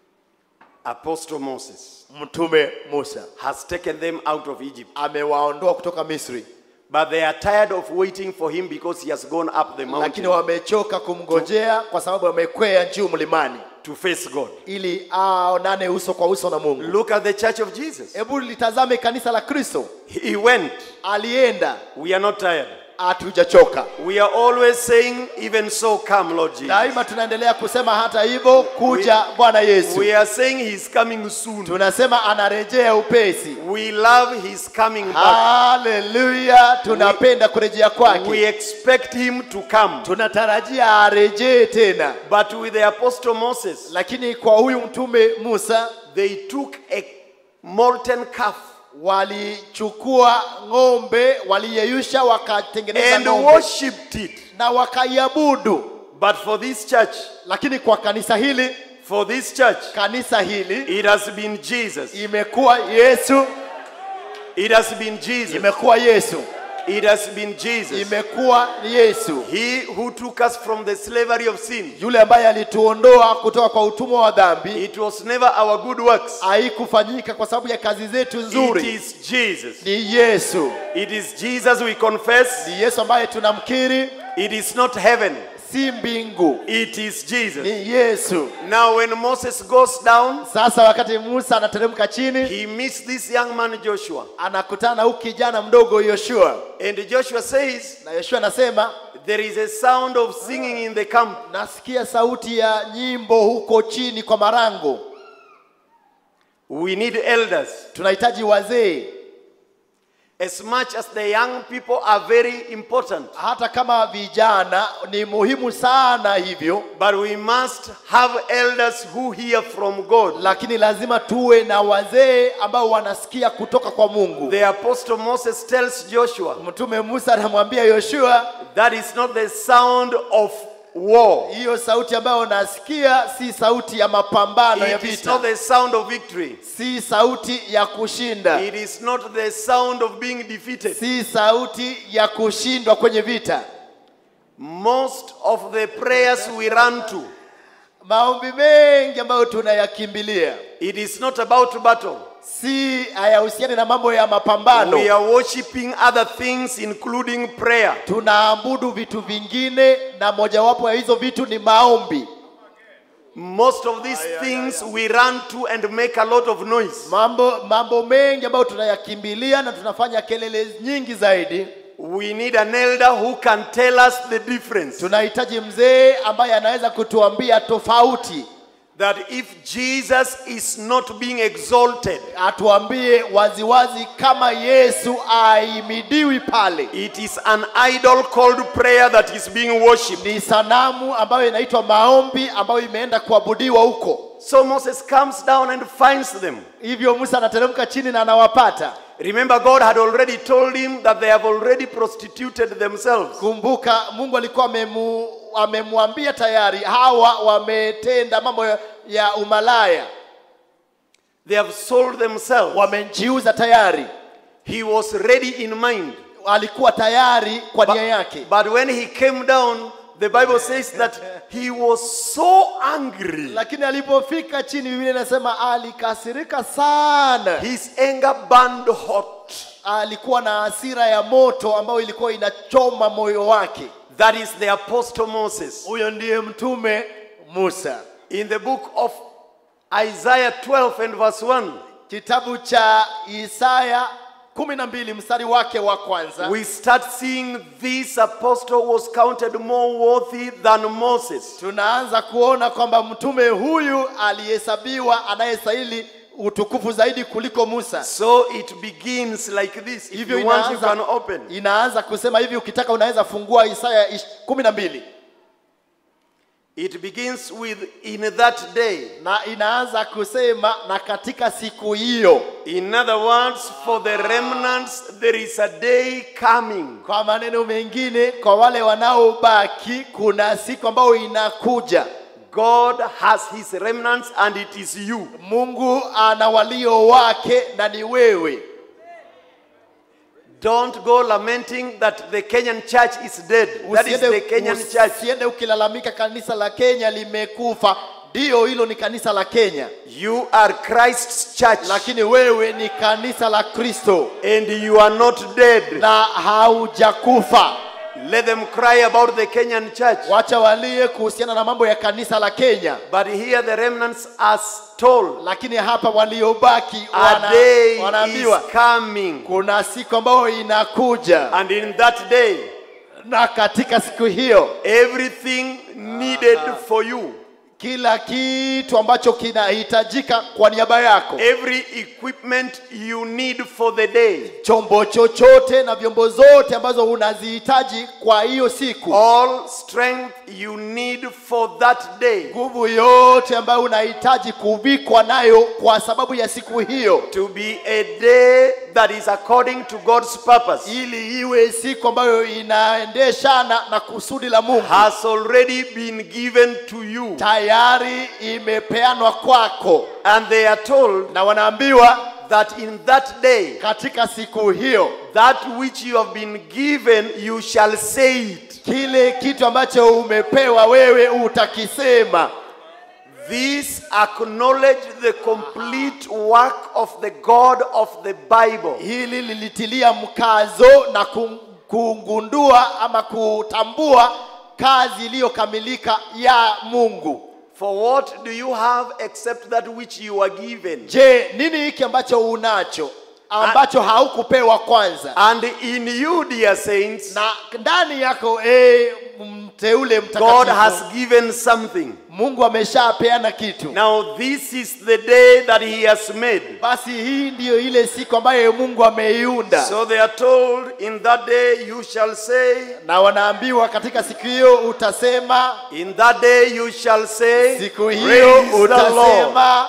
Apostle Moses mtume musa has taken them out of Egypt. amewaondoa kutoka misri But they are tired of waiting for him because he has gone up the lakini mountain wamechoka kumngojea kwa sababu wamekwea juu mlimani to face God. ili aonane uso kwa uso na mungu Look at the church of Jesus. hebu litazame kanisa la kristo He went. alienda We are not tired. hatujachoka We are always saying, Even so, come, Lord Jesus. daima tunaendelea kusema hata hivyo kuja bwana yesu We are saying He's coming soon. tunasema anarejea upesi We love His coming back. haleluya tunapenda kurejea We kwake expect Him to come. tunatarajia arejee tena But with the Apostle Moses, lakini kwa huyu mtume musa they took a molten calf walichukua ng'ombe waliyeyusha wakatengeneza and ng'ombe worshipped it. na wakaiabudu But for this church, lakini kwa kanisa hili for this church, kanisa hili it has been Jesus. imekuwa yesu It has been Jesus. imekuwa yesu It has been Jesus. imekuwa yesu He who took us from the slavery of sin. yule ambaye alituondoa kutoka kwa utumwa wa dhambi It was never our good works. haikufanyika kwa sababu ya kazi zetu It nzuri is Jesus. ni yesu It is Jesus we confess. ni yesu ambaye tunamkiri It is not heaven. si mbingu It is Jesus. ni yesu Now, when Moses goes down, sasa wakati musa anateremka chini he meets this young man Joshua. anakutana na huyu kijana mdogo yoshua And Joshua says, na yoshua anasema There is a sound of singing in the camp. nasikia sauti ya nyimbo huko chini kwa marango We need elders. tunahitaji wazee as much as the young people are very important. hata kama vijana ni muhimu sana hivyo But we must have elders who hear from God. lakini lazima tuwe na wazee ambao wanasikia kutoka kwa mungu The apostle Moses tells Joshua mtume musa anamwambia yoshua that is not the sound of war. hiyo sauti ambayo unasikia si sauti ya mapambano ya It is vita not the sound of victory. si sauti ya kushinda It is not the sound of being defeated. si sauti ya kushindwa kwenye vita Most of the prayers we run to, maombi mengi ambayo tunayakimbilia it is not about battle. si hayahusiani na mambo ya mapambano We are worshiping other things, including prayer. tunaabudu vitu vingine na mojawapo ya hizo vitu ni maombi Most of these things we run to and make a lot of noise. mambo mambo mengi ambayo tunayakimbilia na tunafanya kelele nyingi zaidi We need an elder who can tell us the difference. tunahitaji mzee ambaye anaweza kutuambia tofauti That if Jesus is not being exalted, atuambie waziwazi kama yesu aimidiwi pale it is an idol called prayer that is being worshipped. ni sanamu ambayo inaitwa maombi ambayo imeenda kuabudiwa huko So Moses comes down and finds them. hivyo musa anateremka chini na anawapata Remember, God had already told him that they have already prostituted themselves. kumbuka mungu alikuwa amemu, amemwambia tayari hawa wametenda mambo ya, ya umalaya They have sold themselves. wamejiuza tayari He was ready in mind. alikuwa tayari kwa nia yake But when he came down, the Bible says that he was so angry. lakini alipofika chini biblia inasema alikasirika sana His anger burned hot. alikuwa na hasira ya moto ambayo ilikuwa inachoma moyo wake That is the Apostle Moses. huyo ndiye mtume musa In the book of Isaiah 12 and verse 1, kitabu cha isaya kumi na mbili mstari wake wa kwanza we start seeing this apostle was counted more worthy than Moses. tunaanza kuona kwamba mtume huyu alihesabiwa anayestahili utukufu zaidi kuliko musa So it begins like this. If hivyo you want, you inaanza, can open. inaanza kusema hivi ukitaka unaweza fungua isaya ish- kumi na mbili It begins with in that day. na inaanza kusema na katika siku hiyo In other words, for the remnants, there is a day coming. kwa maneno mengine kwa wale wanaobaki kuna siku ambayo inakuja God has his remnants and it is you. mungu ana walio wake na ni wewe Don't go lamenting that the Kenyan church is dead. That is the Kenyan church. usiende ukilalamika kanisa la kenya limekufa ndiyo hilo ni kanisa la kenya You are Christ's church lakini wewe ni kanisa la kristo and you are not dead. na haujakufa Let them cry about the Kenyan church. wacha walie kuhusiana na mambo ya kanisa la kenya But here the remnants are told lakini hapa waliobaki a wana, day is wanaambiwa coming. kuna siku ambayo inakuja And in that day, na katika siku hiyo everything needed for you, kila kitu ambacho kinahitajika kwa niaba yako every equipment you need for the day, chombo chochote na vyombo zote ambazo unazihitaji kwa hiyo siku all strength you need for that day nguvu yote ambayo unahitaji kuvikwa nayo kwa sababu ya siku hiyo to be a day that is according to God's purpose ili iwe siku ambayo inaendeshana na kusudi la mungu has already been given to you. tayari imepeanwa kwako And they are told na wanaambiwa that in that day, katika siku hiyo that which you have been given, you shall say it. kile kitu ambacho umepewa wewe utakisema This acknowledge the complete work of the God of the Bible. hili lilitilia mkazo na ku- kugundua ama kutambua kazi iliyokamilika ya mungu For what do you have except that which you are given? je nini hiki ambacho unacho ambacho haukupewa kwanza And in you, dear saints, na ndani yako e, mteule God has mtakatifu given something. mungu ameshapeana kitu Now, this is the day that He has made. basi hii ndiyo ile siku ambayo mungu ameiunda So they are told, In that day you shall say, na wanaambiwa katika siku hiyo utasema In that day you shall say, siku hiyo Praise the Lord. utasema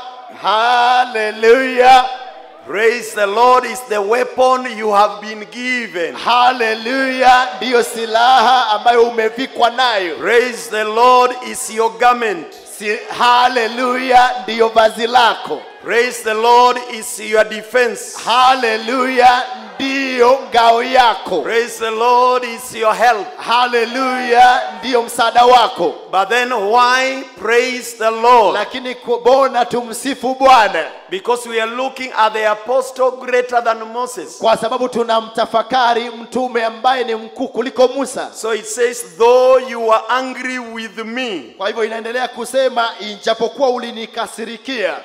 haleluya Praise the Lord is the weapon you have been given. haleluya ndiyo silaha ambayo umevikwa nayo Praise the Lord is your garment. si, haleluya ndiyo vazi lako Praise the Lord is your defense. haleluya ndiyo ngao yako Praise the Lord is your help. haleluya ndiyo msaada wako But then why praise the Lord? lakini kubona tumsifu bwana Because we are looking at the apostle greater than Moses. kwa sababu tunamtafakari mtume ambaye ni mkuu kuliko musa So it says, though you were angry with me, kwa hivyo inaendelea kusema ijapokuwa ulinikasirikia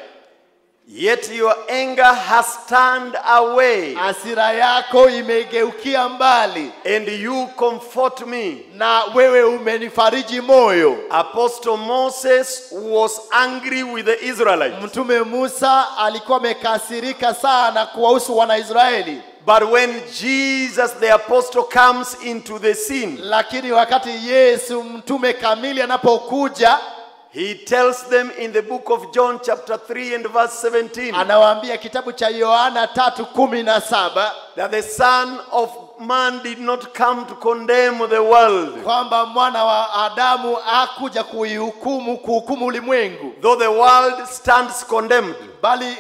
yet your anger has turned away, hasira yako imegeukia mbali and you comfort me. na wewe umenifariji moyo Apostle Moses was angry with the Israelites. mtume musa alikuwa amekasirika sana kuwahusu wanaisraeli But when Jesus the apostle comes into the scene, lakini wakati yesu mtume kamili anapokuja he tells them in the book of John, chapter 3 and verse 17, anawaambia kitabu cha yohana tatu kumi na saba that the Son of Man did not come to condemn the world, kwamba mwana wa adamu hakuja kuihukumu kuhukumu ulimwengu though the world stands condemned. bali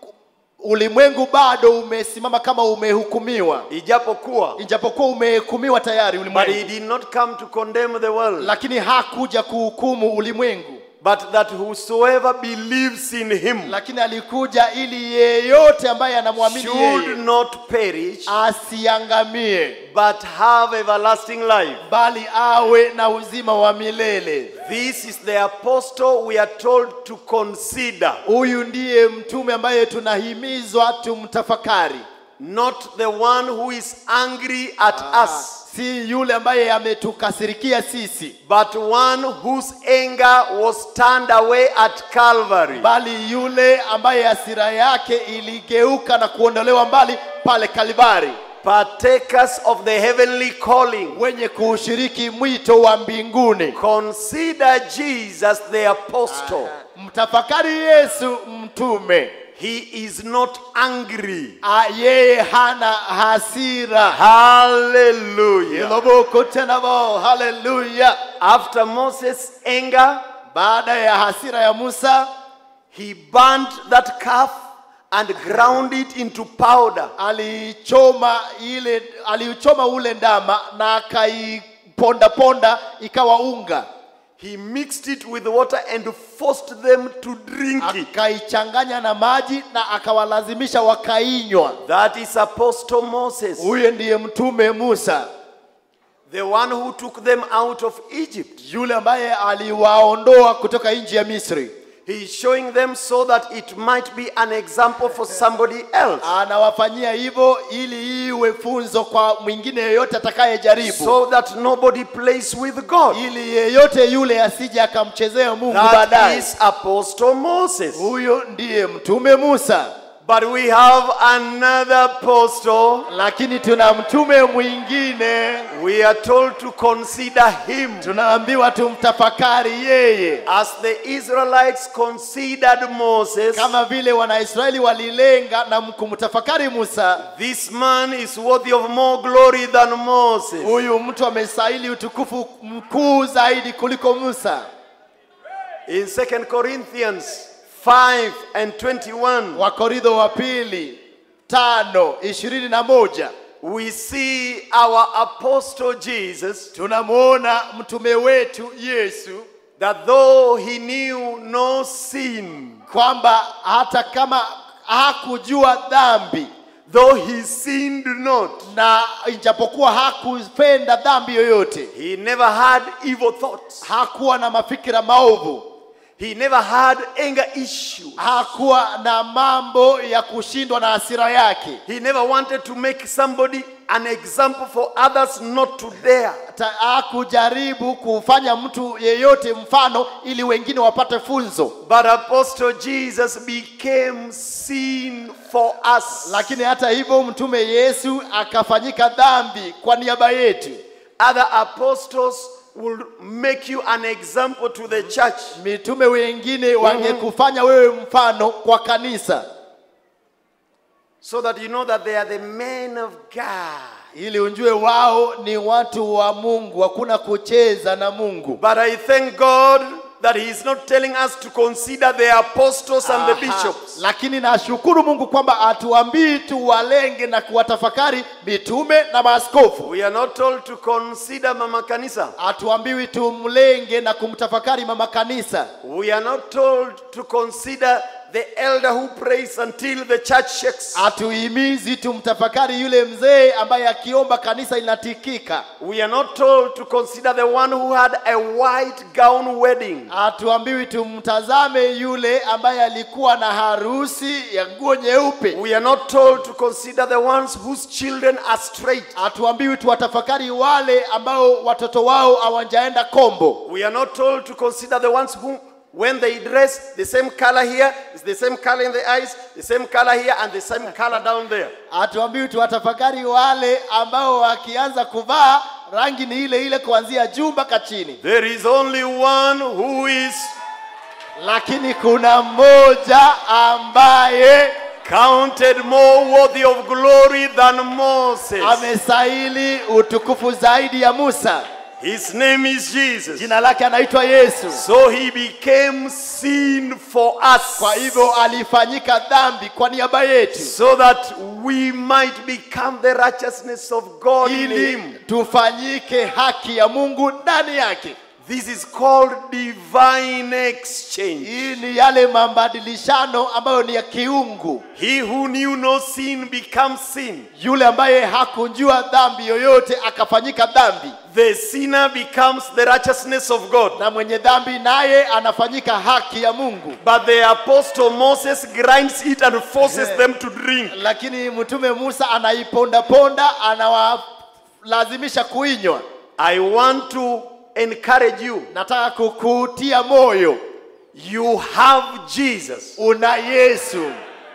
ulimwengu bado umesimama kama umehukumiwa Ijapokuwa, ijapokuwa umehukumiwa tayari but he ulimwengu did not come to condemn the world, lakini hakuja kuhukumu ulimwengu but that whosoever believes in him lakini alikuja ili yeyote ambaye anamwamini should yeye not perish, asiangamie but have everlasting life. bali awe na uzima wa milele This is the apostle we are told to consider, huyu ndiye mtume ambaye tunahimizwa tumtafakari not the one who is angry at us, si yule ambaye ametukasirikia sisi but one whose anger was turned away at Calvary. bali yule ambaye hasira yake iligeuka na kuondolewa mbali pale kalvari Partakers of the heavenly calling. wenye kuushiriki mwito wa mbinguni Consider Jesus the apostle. mtafakari yesu mtume He is not angry. A, yeye hana hasira Hallelujah. iloboko tenabo haleluya After Moses' anger, baada ya hasira ya musa he burnt that calf and ground it into powder. alichoma ile aliuchoma ule ndama na akaiponda ponda ikawa unga He mixed it with water and forced them to drink it. akaichanganya na maji na akawalazimisha wakainywa That is Apostle Moses, huyo ndiye mtume musa the one who took them out of Egypt. yule ambaye aliwaondoa kutoka nchi ya misri He is showing them so that it might be an example for somebody else. anawafanyia hivyo ili iwe funzo kwa mwingine yeyote atakayejaribu So that nobody plays with God. ili yeyote yule asije akamchezea mungu That baadaye is Apostle Moses. huyo ndiye mtume musa But we have another apostle. lakini tuna mtume mwingine We are told to consider him tunaambiwa tumtafakari yeye as the Israelites considered Moses. kama vile wanaisraeli walilenga na kumtafakari musa This man is worthy of more glory than Moses. huyu mtu amestahili utukufu mkuu zaidi kuliko musa In 2 Corinthians 5 and 21, wakoridho wa pili tano ishirini na moja we see our apostle Jesus tunamwona mtume wetu yesu that though he knew no sin, kwamba hata kama hakujua dhambi though he sinned not, na ijapokuwa hakupenda dhambi yoyote he never had evil thoughts. hakuwa na mafikira maovu He never had anger issues. hakuwa na mambo ya kushindwa na hasira yake He never wanted to make somebody an example for others not to dare. Ta- hakujaribu kufanya mtu yeyote mfano ili wengine wapate funzo But Apostle Jesus became sin for us. lakini hata hivyo mtume yesu akafanyika dhambi kwa niaba yetu Other apostles will make you an example to the church. mitume wengine wangekufanya wewe mfano kwa kanisa So that you know that they are the men of God. ili unjue wao ni watu wa mungu hakuna kucheza na mungu But I thank God that He is not telling us to consider the apostles and the Aha. bishops. lakini nashukuru mungu kwamba atuambii tuwalenge na kuwatafakari mitume na maaskofu We are not told to consider Mama Kanisa. hatuambiwi tumlenge na kumtafakari mama kanisa We are not told to consider the elder who prays until the church shakes. hatuhimizi tumtafakari yule mzee ambaye akiomba kanisa linatikika We are not told to consider the one who had a white gown wedding. hatuambiwi tumtazame yule ambaye alikuwa na harusi ya nguo nyeupe We are not told to consider the ones whose children are straight. hatuambiwi tuwatafakari wale ambao watoto wao hawajaenda kombo We are not told to consider the ones who, when they dress, the same color here is the same color in the eyes, the same color here, and the same color down there. hatuambiwi tuwatafakari wale ambao wakianza kuvaa rangi ni ile ile kuanzia juu mpaka chini There is only one who is lakini kuna mmoja ambaye counted more worthy of glory than Moses. amestahili utukufu zaidi ya musa His name is Jesus. jina lake anaitwa yesu So he became sin for us. kwa hivyo alifanyika dhambi kwa niaba yetu So that we might become the righteousness of God in ili him. tufanyike haki ya mungu ndani yake This is called divine exchange. hii ni yale mabadilishano ambayo ni ya kiungu He who knew no sin becomes sin. yule ambaye hakunjua dhambi yoyote akafanyika dhambi The sinner becomes the righteousness of God. na mwenye dhambi naye anafanyika haki ya mungu But the apostle Moses grinds it and forces them to drink. lakini mtume musa anaipondaponda anawalazimisha kuinywa I want to encourage you. nataka kukutia moyo You have Jesus. una yesu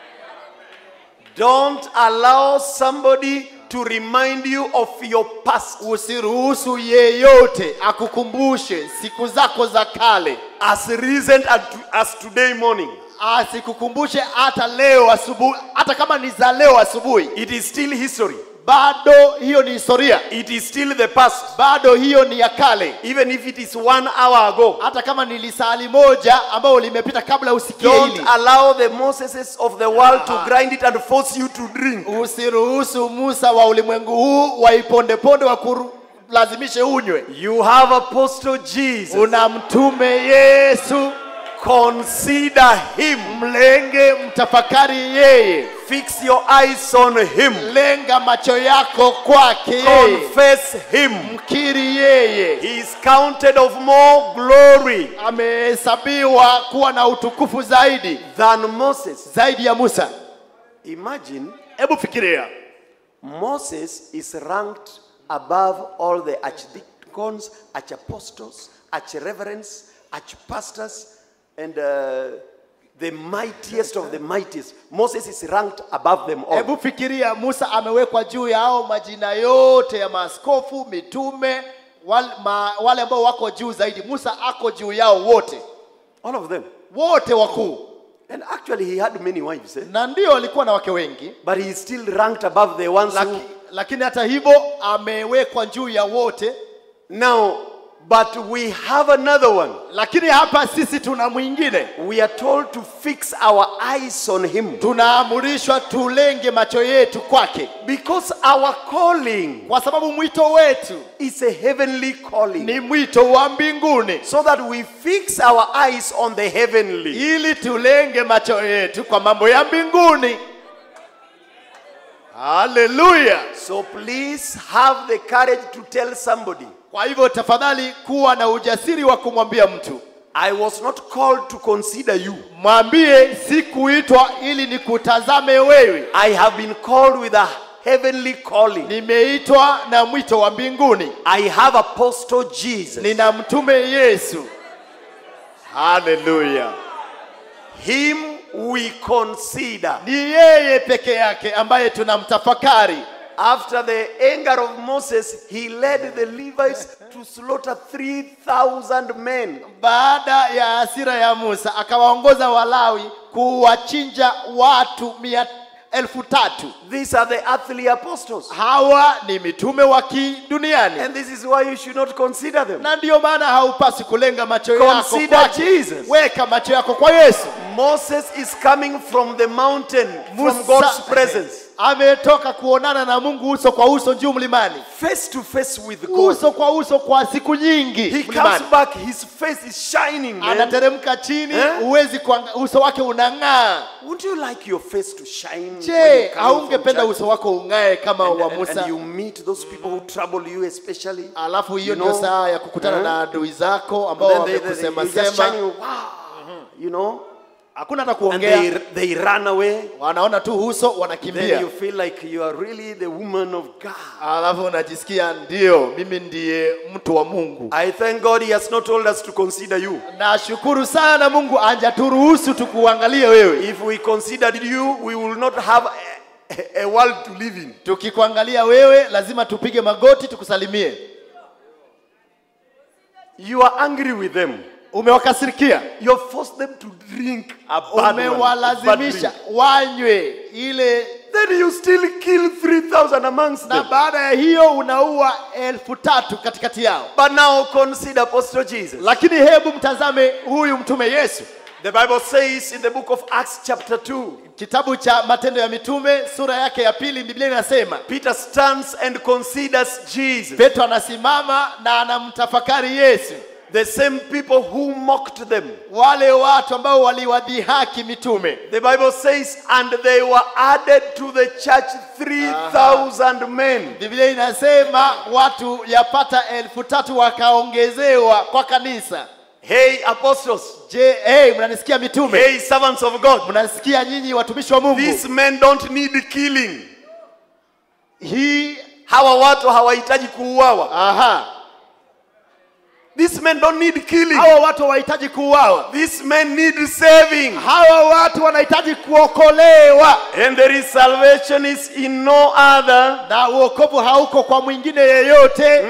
Don't allow somebody to remind you of your past usiruhusu yeyote akukumbushe siku zako za kale as recent as as today morning. asikukumbushe hata leo asubuhi hata kama ni za leo asubuhi It is still history. bado hiyo ni historia It is still the past. bado hiyo ni ya kale Even if it is one hour ago. hata kama ni lisali moja ambayo limepita kabla usikie Don't hili allow the Moseses of the world to grind it and force you to drink. usiruhusu musa wa ulimwengu huu waipondeponde wakulazimishe unywe You have Apostle Jesus. una mtume yesu Consider him. mlenge mtafakari yeye Fix your eyes on him. lenga macho yako kwake yeye Confess him. mkiri yeye He is counted of more glory amehesabiwa kuwa na utukufu zaidi than Moses. zaidi ya musa Imagine hebu fikiria Moses is ranked above all the archdeacons, archapostles, archreverends, archpastors, and uh, the mightiest of the mightiest. Moses is ranked above them all. hebu fikiria musa amewekwa juu ya hao majina yote ya maaskofu mitume wale, ma, wale ambao wako juu zaidi musa ako juu yao wote All of them. wote wakuu And actually, he had many wives, eh? na ndio alikuwa na wake wengi but he is still ranked above the ones laki, who. lakini hata hivyo amewekwa juu ya wote Now, but we have another one. lakini hapa sisi tuna mwingine We are told to fix our eyes on him tunaamrishwa tulenge macho yetu kwake because our calling kwa sababu mwito wetu is a heavenly calling. ni mwito wa mbinguni So that we fix our eyes on the heavenly. ili tulenge macho yetu kwa mambo ya mbinguni haleluya So please have the courage to tell somebody kwa hivyo tafadhali kuwa na ujasiri wa kumwambia mtu I was not called to consider you. mwambie sikuitwa ili nikutazame wewe I have been called with a heavenly calling. nimeitwa na mwito wa mbinguni I have Apostle Jesus. nina mtume yesu haleluya Him we consider. ni yeye peke yake ambaye tunamtafakari After the anger of Moses, he led the Levites to slaughter 3,000 men. baada ya hasira ya musa akawaongoza walawi kuwachinja watu mia elfu tatu These are the earthly apostles. hawa ni mitume wa kiduniani And this is why you should not consider them. na ndiyo maana haupasi kulenga macho yako Consider kwake. Jesus. weka macho yako kwa yesu Moses is coming from the mountain, from Musa God's presence, ametoka kuonana na mungu uso kwa uso juu mlimani face to face with God. uso kwa uso kwa siku nyingi He mlimani. comes back, his face is shining. Man. anateremka chini Eh? huwezi kuanga- uso wake unang'aa Wouldn't you like your face to shine? when you je come from haungependa church? uso wako ung'ae kama and, wa and- musa and you meet those people who trouble you especially. alafu hiyo you ndio know, saa ya kukutana eh? na adui zako ambao Then they, they, they, wamekusema you just sema shining, wow, you know, hakuna hata and kuongea they, they run away. wanaona tu uso Then wanakimbia you feel like you are really the woman of God. alafu unajisikia ndio mimi ndiye mtu wa mungu I thank God He has not told us to consider you. nashukuru sana mungu anjaturuhusu tukuangalie wewe If we considered you, we will not have a, a- a world to live in. tukikuangalia wewe lazima tupige magoti tukusalimie You are angry with them. umewakasirikia You have forced them to drink a bad one, a bad umewalazimisha drink. wanywe ile Then you still kill 3,000 amongst na them. baada ya hiyo unaua elfu tatu katikati yao But now consider Apostle Jesus. lakini hebu mtazame huyu mtume yesu The Bible says in the book of Acts, chapter 2, kitabu cha matendo ya mitume sura yake ya pili biblia inasema Peter stands and considers Jesus. petro anasimama na anamtafakari yesu The same people who mocked them. wale watu ambao waliwadhihaki mitume The Bible says, and they were added to the church 3,000 men. biblia inasema watu yapata elfu tatu wakaongezewa kwa kanisa Hey, apostles. je hey, mnanisikia mitume Hey, servants of God. mnanisikia nyinyi watumishi wa mungu These men don't need killing. hii Hawa watu hawahitaji kuuawa. aha These men don't need killing. hawa watu hawahitaji kuuawa These men need saving. hawa watu wanahitaji kuokolewa And there is salvation is in no other. na uokovu hauko kwa mwingine yeyote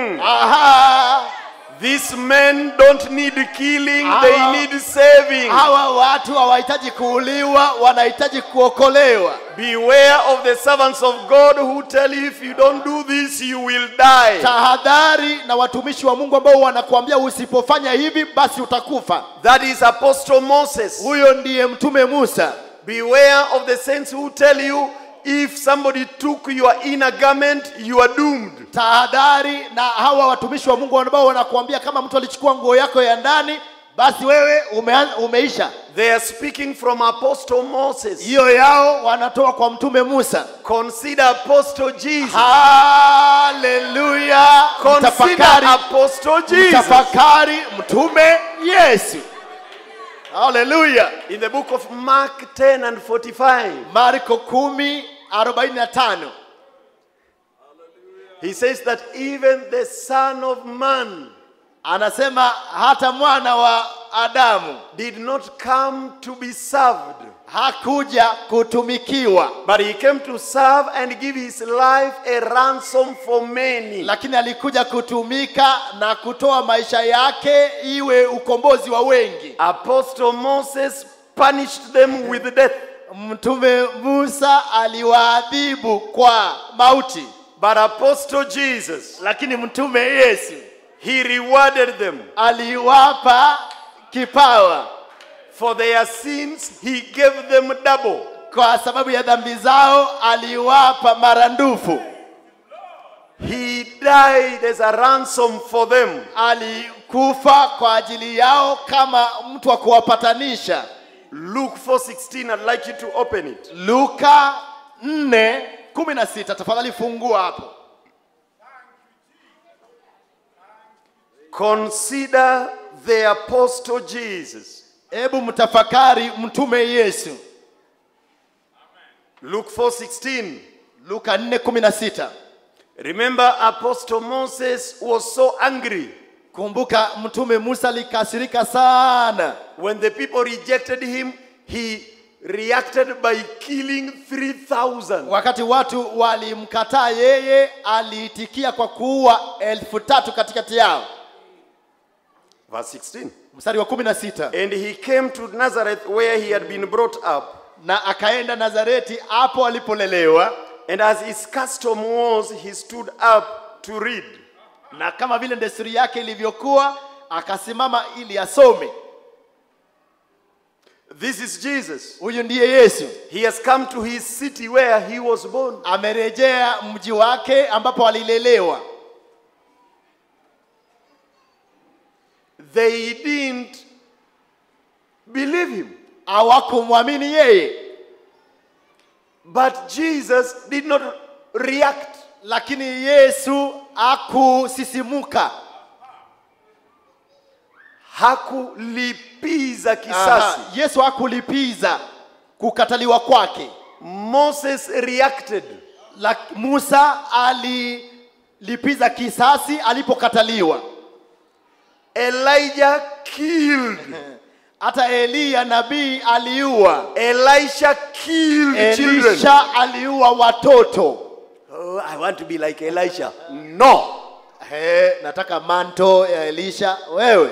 aha These men don't need killing, Hawa- they need saving. hawa watu hawahitaji kuuliwa wanahitaji kuokolewa Beware of the servants of God who tell you if you don't do this, you will die. tahadhari na watumishi wa mungu ambao wanakuambia usipofanya hivi basi utakufa That is Apostle Moses. huyo ndiye mtume musa Beware of the saints who tell you if somebody took your inner garment, you are doomed. tahadhari na hawa watumishi wa mungu ambao wanakuambia kama mtu alichukua nguo yako ya ndani basi wewe umean- umeisha They are speaking from Apostle Moses. hiyo yao wanatoa kwa mtume musa Consider Apostle Jesus. haleluya Consider mtafakari Apostle Jesus. mtafakari mtume yesu haleluya In the book of Mark 10 and 45, marko kumi arobaini na tano he says that even the Son of Man anasema hata mwana wa adamu did not come to be served, hakuja kutumikiwa but he came to serve and give his life a ransom for many. lakini alikuja kutumika na kutoa maisha yake iwe ukombozi wa wengi Apostle Moses punished them with death, mtume musa aliwaadhibu kwa mauti but Apostle Jesus, lakini mtume yesu he rewarded them. aliwapa kipawa For their sins, he gave them double. kwa sababu ya dhambi zao aliwapa maradufu He died as a ransom for them. alikufa kwa ajili yao kama mtu wa kuwapatanisha Luke 4:16, I'd like you to open it. luka 4:16 tafadhali fungua hapo Consider the apostle Jesus. hebu mtafakari mtume yesu Luke 4:16. luka 4:16 Remember apostle Moses was so angry kumbuka mtume musa alikasirika sana when the people rejected him, he reacted by killing 3000. wakati watu walimkataa yeye aliitikia kwa kuua elfu tatu katikati yao Verse 16. mstari wa 16 And he came to Nazareth where he had been brought up. na akaenda nazareti hapo alipolelewa And as his custom was, he stood up to read. na kama vile desturi yake ilivyokuwa akasimama ili asome This is Jesus. huyu ndiye yesu He has come to his city where he was born. amerejea mji wake ambapo alilelewa They didn't believe him. hawakumwamini yeye But Jesus did not react. lakini yesu akusisimuka Hakulipiza kisasi. yesu hakulipiza kukataliwa kwake Moses reacted. La, musa alilipiza kisasi alipokataliwa Elijah killed. hata eliya nabii aliua Elisha killed children. elisha aliua watoto Oh, I want to be like Elisha. No. He, nataka manto ya elisha wewe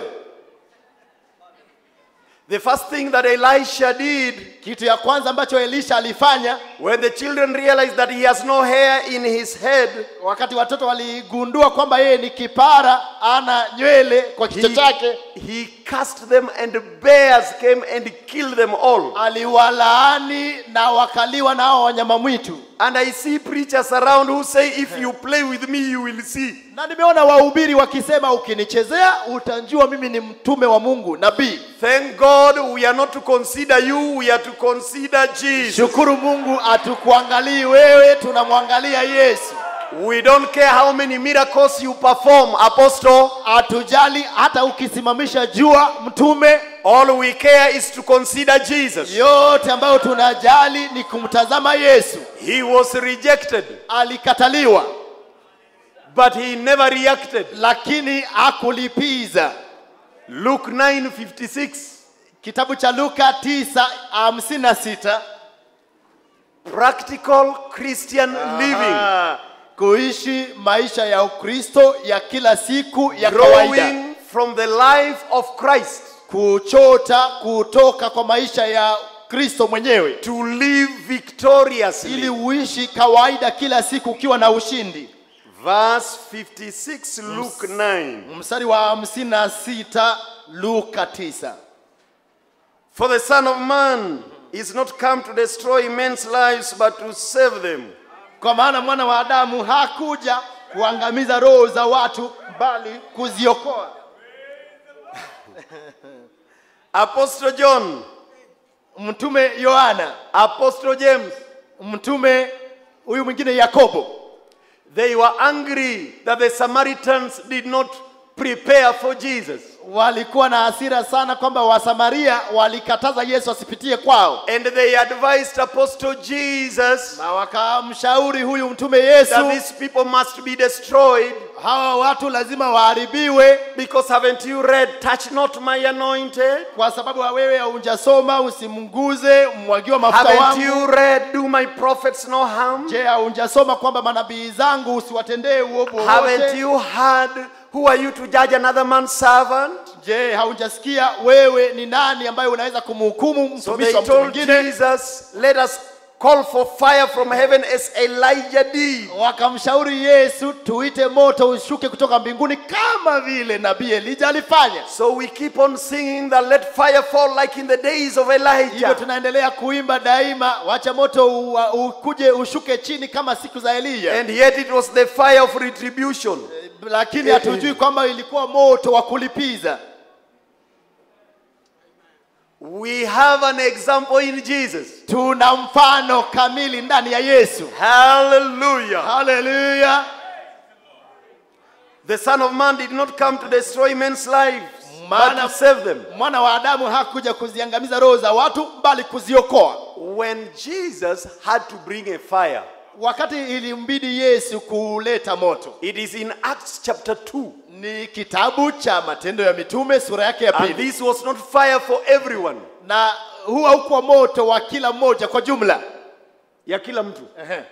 The first thing that Elisha did kitu ya kwanza ambacho elisha alifanya when the children realized that he has no hair in his head, wakati watoto waligundua kwamba yeye ni kipara ana nywele kwa kichwa he, chake he cast them and bears came and killed them all. aliwalaani na wakaliwa na hao wanyama mwitu And I see preachers around who say, if you play with me, you will see. na nimeona wahubiri wakisema ukinichezea utanjua mimi ni mtume wa mungu nabii Thank God we are not to consider you, we are to consider Jesus. shukuru mungu atukuangalii wewe tunamwangalia yesu We don't care how many miracles you perform, apostle. hatujali hata ukisimamisha jua mtume All we care is to consider Jesus. yote ambayo tunajali ni kumtazama yesu He was rejected, alikataliwa but he never reacted. lakini hakulipiza Luke 9:56. kitabu cha luka 956 Practical Christian living, Ah, kuishi maisha ya ukristo ya kila siku ya kawaida growing from the life of Christ kuchota kutoka kwa maisha ya kristo mwenyewe to live ili victoriously. uishi kawaida kila siku ukiwa na ushindi Verse 56, Luke 9. mstari wa 56 luka 9 For the Son of Man is not come to destroy men's lives, but to save them. kwa maana mwana wa adamu hakuja kuangamiza roho za watu bali kuziokoa Apostle John, mtume yohana Apostle James, mtume huyu mwingine yakobo they were angry that the Samaritans did not prepare for Jesus. walikuwa na hasira sana kwamba wasamaria walikataza yesu asipitie kwao And they advised Apostle Jesus na wakamshauri huyu mtume that yesu these people must be destroyed hawa watu lazima waharibiwe because haven't you read, touch not my anointed? kwa sababu wewe haunjasoma usimnguze mwagiwa mafuta Haven't you wangu read, do my prophets no harm? je haunjasoma kwamba manabii zangu usiwatendee uovu Haven't wowote you heard, who are you to judge another man's servant? je haunjasikia wewe ni nani ambaye unaweza kumhukumu So mtumishi they wa mtu told mwingine Jesus, let us call for fire from heaven as Elijah did. wakamshauri yesu tuite moto ushuke kutoka mbinguni kama vile nabii elija alifanya So we keep on singing that let fire fall like in the days of hivyo Elijah. tunaendelea kuimba daima wacha moto u- ukuje ushuke chini kama siku za eliya And yet it was the fire of retribution. lakini hatujui kwamba ilikuwa moto wa kulipiza We have an example in Jesus. tuna mfano kamili ndani ya yesu Hallelujah. haleluya The Son of Man did not come to destroy men's lives, but Maana- to save them. mwana wa adamu hakuja kuziangamiza roho za watu bali kuziokoa When Jesus had to bring a fire, wakati ilimbidi yesu kuleta moto it is in Acts chapter 2. ni kitabu cha matendo ya mitume sura yake ya And pili this was not fire for everyone. na huu haukuwa moto wa kila mmoja kwa jumla Ya kila mtu. Ehe.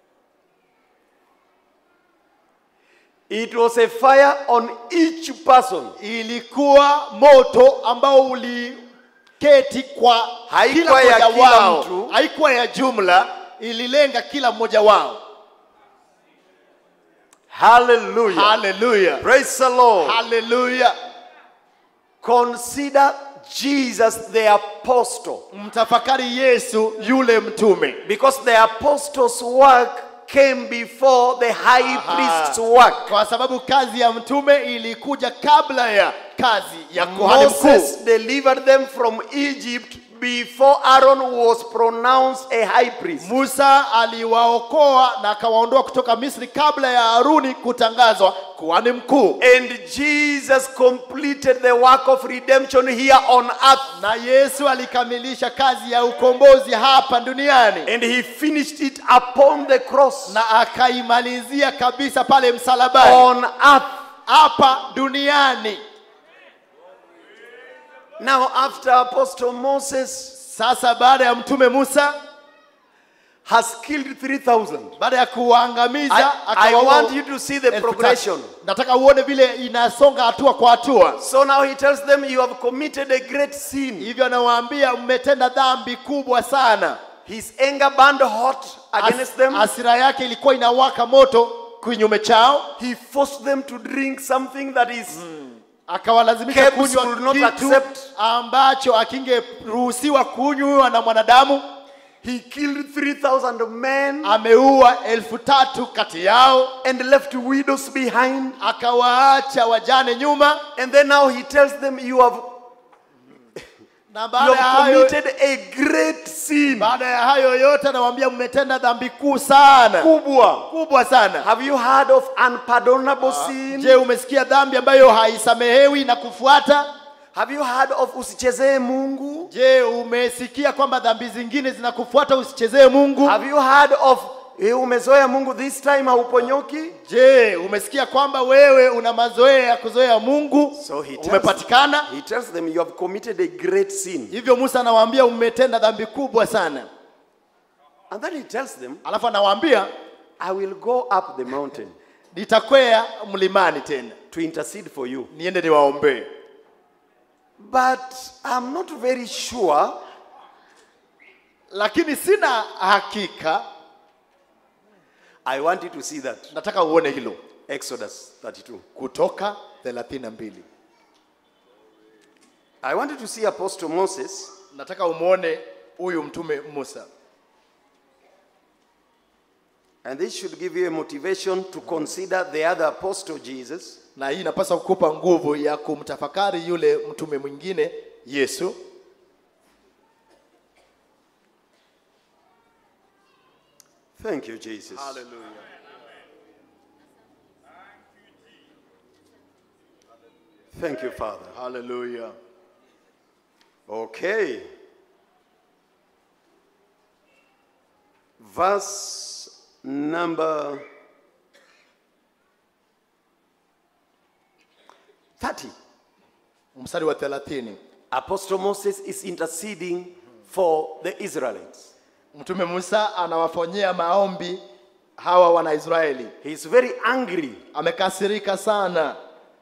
It was a fire on each person. ilikuwa moto ambao uliketi kwa Haikuwa kila ya mmoja kila wao mtu. haikuwa ya jumla ililenga kila mmoja wao Hallelujah. haleluya Praise the Lord. haleluya Consider Jesus the apostle. mtafakari yesu yule mtume Because the apostles' work came before the high priest's work. kwa sababu kazi ya mtume ilikuja kabla ya kazi ya kuhani mkuu Moses delivered them from Egypt before Aaron was pronounced a high priest. musa aliwaokoa na akawaondoa kutoka misri kabla ya haruni kutangazwa kuhani mkuu And Jesus completed the work of redemption here on earth. na yesu alikamilisha kazi ya ukombozi hapa duniani And he finished it upon the cross. na akaimalizia kabisa pale msalabani On earth. hapa duniani Now, after Apostle Moses sasa baada ya mtume musa has killed 3,000, baada ya kuwaangamiza I, I akawaua want you to see the elfu tatu. progression. nataka uone vile inasonga hatua kwa hatua So now he tells them, You have committed a great sin. hivyo anawaambia mmetenda dhambi kubwa sana His anger burned hot against As, them. asira yake ilikuwa inawaka moto kinyume chao He forced them to drink something that is akawalazimisha Kebs kunywa would not kitu accept. ambacho akingeruhusiwa kunywa na mwanadamu he killed 3,000 men ameua elfu tatu kati yao and left widows behind. akawaacha wajane nyuma And then now he tells them, You have, na you baada ya have hayo committed a great sin. baada ya hayo yote anawaambia mmetenda dhambi kuu sana Kubwa. kubwa sana Have you heard of unpardonable sin? je umesikia dhambi ambayo haisamehewi na kufuata Have you heard of usichezee Mungu? je umesikia kwamba dhambi zingine zinakufuata usichezee mungu Have you heard of eh, umezoea Mungu this time hauponyoki? je umesikia kwamba wewe una mazoea ya kuzoea mungu So he tells, umepatikana he tells them you have committed a great sin. hivyo musa anawaambia umetenda dhambi kubwa sana And then he tells them, alafu anawaambia I will go up the mountain nitakwea mlimani tena to intercede for you. niende niwaombee But I'm not very sure lakini sina hakika I want you to see that. nataka uone hilo Exodus 32. kutoka 32 I want you to see Apostle Moses nataka umwone huyu mtume musa And this should give you a motivation to consider the other apostle Jesus na hii inapaswa kukupa nguvu ya kumtafakari yule mtume mwingine yesu Thank you, Jesus. Thank you, Father. haleluya Okay. Verse number 30. mstari wa 30 Apostle Moses is interceding for the Israelites. mtume musa anawafanyia maombi hawa wanaisraeli He is very angry. amekasirika sana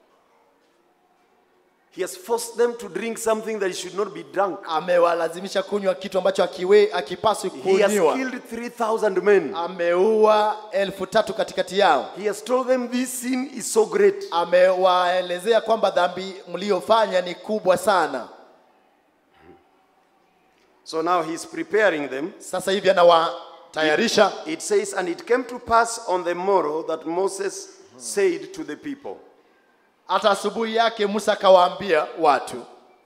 He has forced them to drink something that should not be drunk. amewalazimisha kunywa kitu ambacho akiwe akipaswi He has kunywa killed 3,000 men. ameua elfu tatu katikati yao He has told them this sin is so great. amewaelezea kwamba dhambi mliofanya ni kubwa sana So now he's preparing them. sasa hivi anawatayarisha It says, And it came to pass on the morrow that Moses said to the people, hata asubuhi yake musa akawaambia watu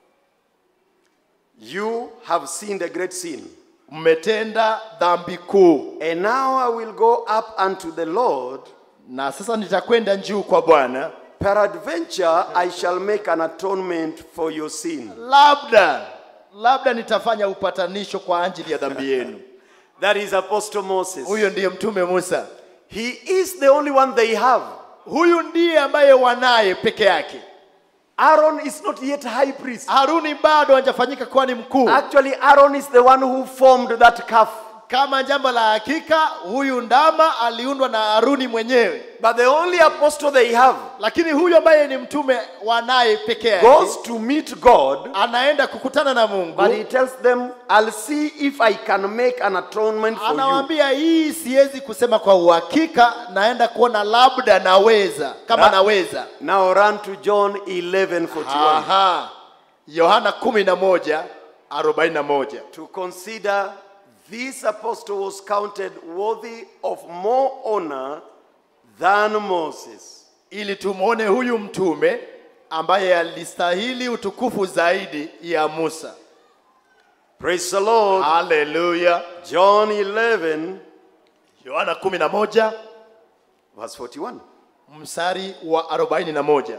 You have sinned a great sin. mmetenda dhambi kuu And now I will go up unto the Lord, na sasa nitakwenda juu kwa bwana Peradventure, I shall make an atonement for your sin. labda labda nitafanya upatanisho kwa ajili ya dhambi yenu That is Apostle Moses. huyo ndiye mtume musa He is the only one they have. huyu ndiye ambaye wanaye peke yake Aaron is not yet high priest. haruni bado hajafanyika kuwa ni mkuu Actually, Aaron is the one who formed that calf. kama jambo la hakika huyu ndama aliundwa na haruni mwenyewe But the only apostle they have lakini huyu ambaye ni mtume wanaye peke yake goes to meet God, anaenda kukutana na mungu but he tells them, I'll see if I can make an atonement for you. anawaambia hii siwezi kusema kwa uhakika naenda kuona labda naweza kama Na- naweza Now run to John 11:41 Aha. yohana kumi na moja arobaini na moja to consider this apostle was counted worthy of more honor than Moses. ili tumwone huyu mtume ambaye alistahili utukufu zaidi ya musa Praise the Lord. haleluya John 11, yohana kumi na moja verse 41. mstari wa arobaini na moja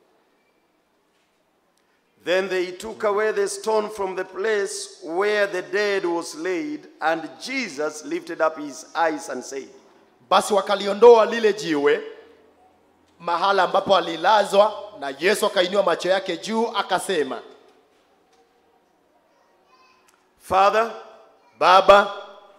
Then they took away the stone from the place where the dead was laid, and Jesus lifted up his eyes and said, basi wakaliondoa lile jiwe mahala ambapo alilazwa na yesu akainua macho yake juu akasema Father, baba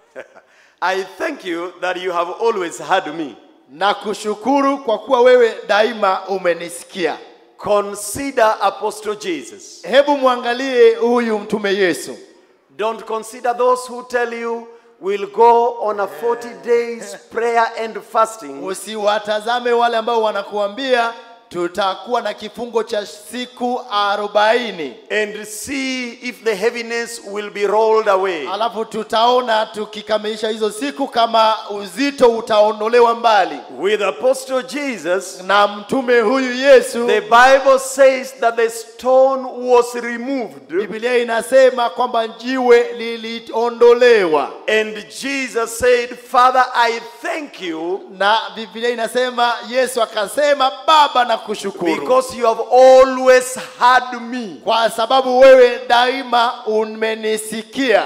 I thank you that you have always heard me. na kushukuru kwa kuwa wewe daima umenisikia Consider Apostle Jesus. hebu mwangalie huyu mtume yesu Don't consider those who tell you we'll go on a 40 days prayer and fasting usiwatazame wale ambao wanakuambia tutakuwa na kifungo cha siku arobaini and see if the heaviness will be rolled away. alafu tutaona tukikamilisha hizo siku kama uzito utaondolewa mbali With Apostle Jesus, na mtume huyu yesu the Bible says that the stone was removed biblia inasema kwamba jiwe liliondolewa and Jesus said, Father, I thank you na biblia inasema yesu akasema baba na kushukuru because you have always heard me. kwa sababu wewe daima umenisikia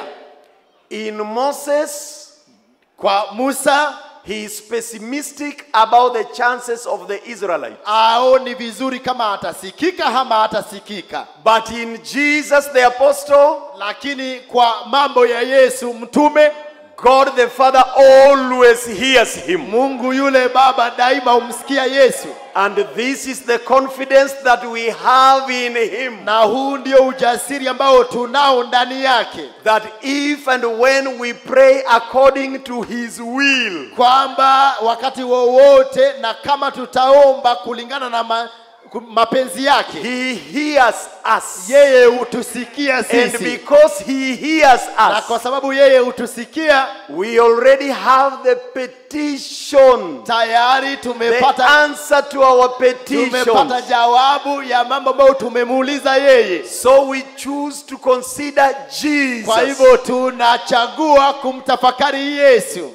In Moses, kwa musa he is pessimistic about the chances of the Israelites. aoni vizuri kama atasikika ama hatasikika But in Jesus the apostle, lakini kwa mambo ya yesu mtume God the Father always hears him. mungu yule baba daima humsikia yesu And this is the confidence that we have in him. na huu ndio ujasiri ambao tunao ndani yake That if and when we pray according to his will, kwamba wakati wowote na kama tutaomba kulingana na ma, ku- mapenzi yake he hears us. yeye hutusikia And sisi because he hears na kwa us, sababu yeye hutusikia we already have the petition, tayari the tumepata answer to our tumepata petition. jawabu ya mambo ambayo tumemuuliza yeye So we choose to consider Jesus. kwa hivyo tunachagua kumtafakari yesu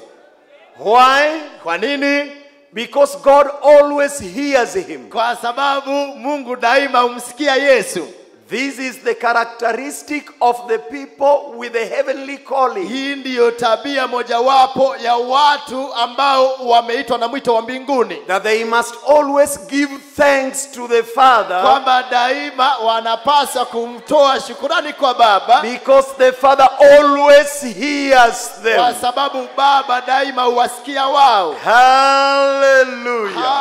Why? kwa nini Because God always hears him. kwa sababu mungu daima humsikia yesu This is the characteristic of the people with the heavenly calling. hii ndiyo tabia mojawapo ya watu ambao wameitwa na mwito wa mbinguni That they must always give thanks to the Father kwamba daima wanapaswa kumtoa shukurani kwa baba because the Father always hears kwa them. sababu baba daima huwasikia wao Hallelujah.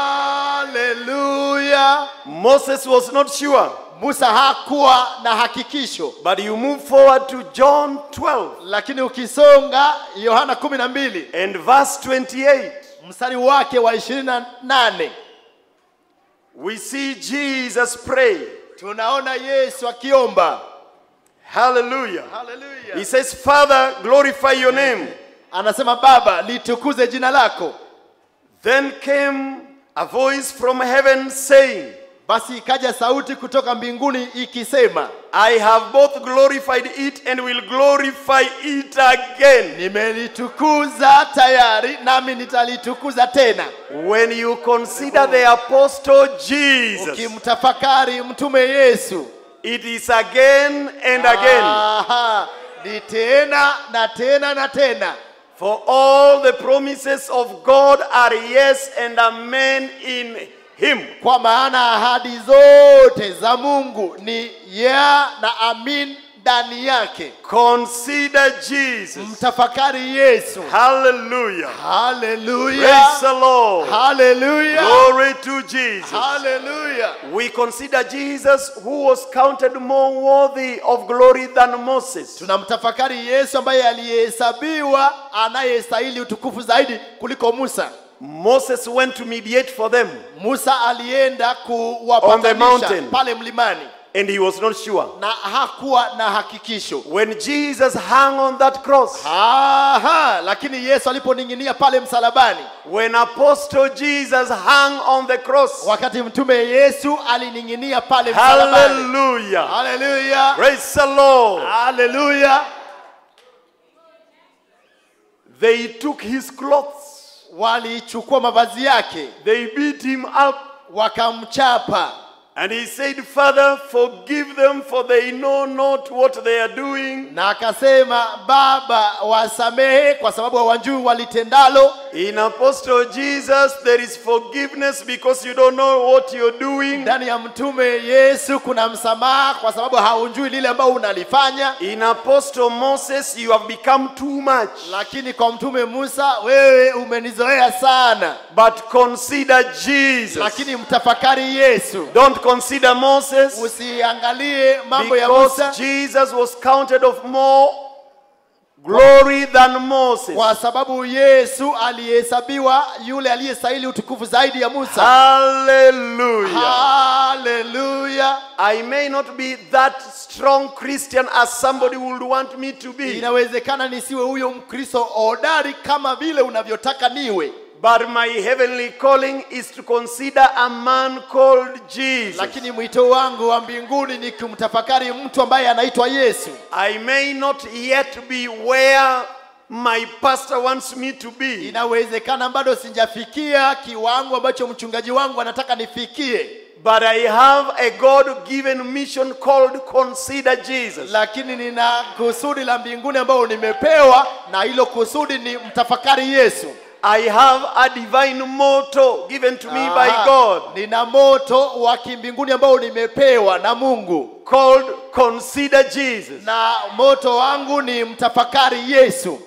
haleluya Moses was not sure, musa hakuwa na hakikisho but you move forward to John 12 lakini ukisonga yohana kumi na mbili and verse 28. mstari wake wa ishirini na nane We see Jesus pray. tunaona yesu akiomba Hallelujah. Hallelujah. He says, Father, glorify your name. anasema baba litukuze jina lako Then came a voice from heaven saying, basi ikaja sauti kutoka mbinguni ikisema I have both glorified it and will glorify it again. nimelitukuza tayari nami nitalitukuza tena When you consider the apostle Jesus, ukimtafakari mtume yesu it is again and again. Aha, ni tena na tena na tena For all the promises of God are yes and amen in him. kwa maana ahadi zote za mungu ni ya na amin ndani yake Consider Jesus. mtafakari yesu Hallelujah. haleluya Praise the Lord. haleluya Glory to Jesus. haleluya We consider Jesus who was counted more worthy of glory than Moses. tunamtafakari yesu ambaye aliyehesabiwa anayestahili utukufu zaidi kuliko musa Moses went to mediate for them musa alienda On the kuwapatanisha mountain. pale mlimani and he was not sure. na hakuwa na hakikisho When Jesus hung on that cross, Aha, lakini yesu aliponing'inia pale msalabani when Apostle Jesus hung on the cross, wakati mtume yesu alining'inia pale msalabani hallelujah. haleluya Praise the Lord. haleluya They took his clothes, walichukua mavazi yake they beat him up, wakamchapa and he said, Father, forgive them, for they know not what they are doing. na akasema baba wasamehe kwa sababu hawajui walitendalo In Apostle Jesus, there is forgiveness because you don't know what you're doing. ndani ya mtume yesu kuna msamaha kwa sababu haujui lile ambao unalifanya In Apostle Moses, you have become too much. lakini kwa mtume musa wewe umenizoea sana But consider Jesus. lakini mtafakari yesu Don't consider Moses usiangalie mambo ya musa because Jesus was counted of more glory than Moses. kwa sababu yesu alihesabiwa yule aliyestahili utukufu zaidi ya musa Hallelujah. haleluya I may not be that strong Christian as somebody would want me to be, inawezekana nisiwe huyo mkristo hodari kama vile unavyotaka niwe but my heavenly calling is to consider a man called Jesus. lakini mwito wangu wa mbinguni ni kumtafakari mtu ambaye anaitwa yesu I may not yet be where my pastor wants me to be, inawezekana bado sijafikia kiwango ambacho mchungaji wangu anataka nifikie but I have a God given mission called Consider Jesus. lakini nina kusudi la mbinguni ambayo nimepewa na hilo kusudi ni mtafakari yesu I have a divine motto given to me by Aha, God nina moto wa kimbinguni ambao nimepewa na mungu called Consider Jesus. na moto wangu ni mtafakari yesu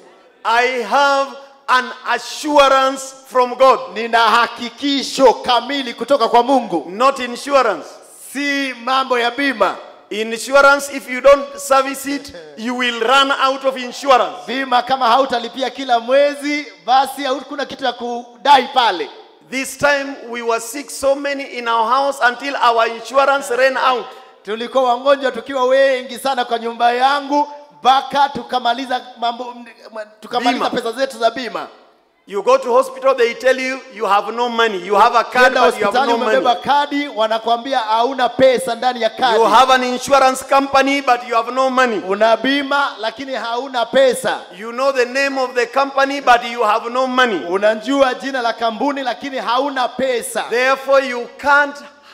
I have an assurance from God, nina hakikisho kamili kutoka kwa mungu not insurance. si mambo ya bima Insurance, if you don't service it, you will run out of insurance. bima kama hautalipia kila mwezi basi hakuna kitu ya kudai pale This time we were sick so many in our house until our insurance ran out. tulikuwa wagonjwa tukiwa wengi sana kwa nyumba yangu mpaka tukamaliza mambo tukamaliza Bima. pesa zetu za bima You go to hospital, they tell you you have no money. You have a card, kwenda but you have hospitali no umebeba money. kadi wanakwambia hauna pesa ndani ya kadi You have an insurance company, but you have no money. una bima lakini hauna pesa You know the name of the company, but you have no money. unajua jina la kampuni lakini hauna pesa Therefore, you can't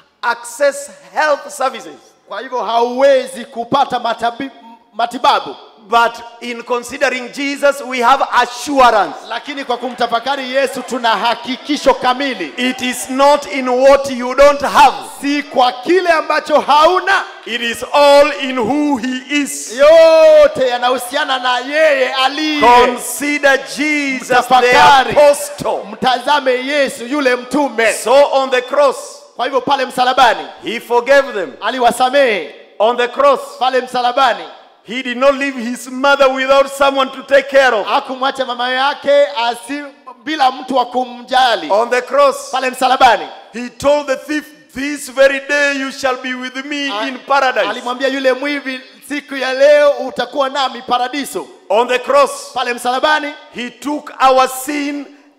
access health services. kwa hivyo hauwezi kupata matabi, matibabu But in considering Jesus, we have assurance. lakini kwa kumtafakari yesu tuna hakikisho kamili It is not in what you don't have, si kwa kile ambacho hauna it is all in who He is. yote yanahusiana na yeye aliye Consider Jesus the Mtafakari. apostle. mtazame yesu yule mtume So on the cross, kwa hivyo pale msalabani He forgave them. aliwasamehe On the cross, pale msalabani He did not leave His mother without someone to take care of. hakumwacha mama yake asi bila mtu wa kumjali On the cross, pale msalabani He told the thief, This very day you shall be with me A- in paradise. alimwambia yule mwivi siku ya leo utakuwa nami paradiso On the cross, pale msalabani He took our sin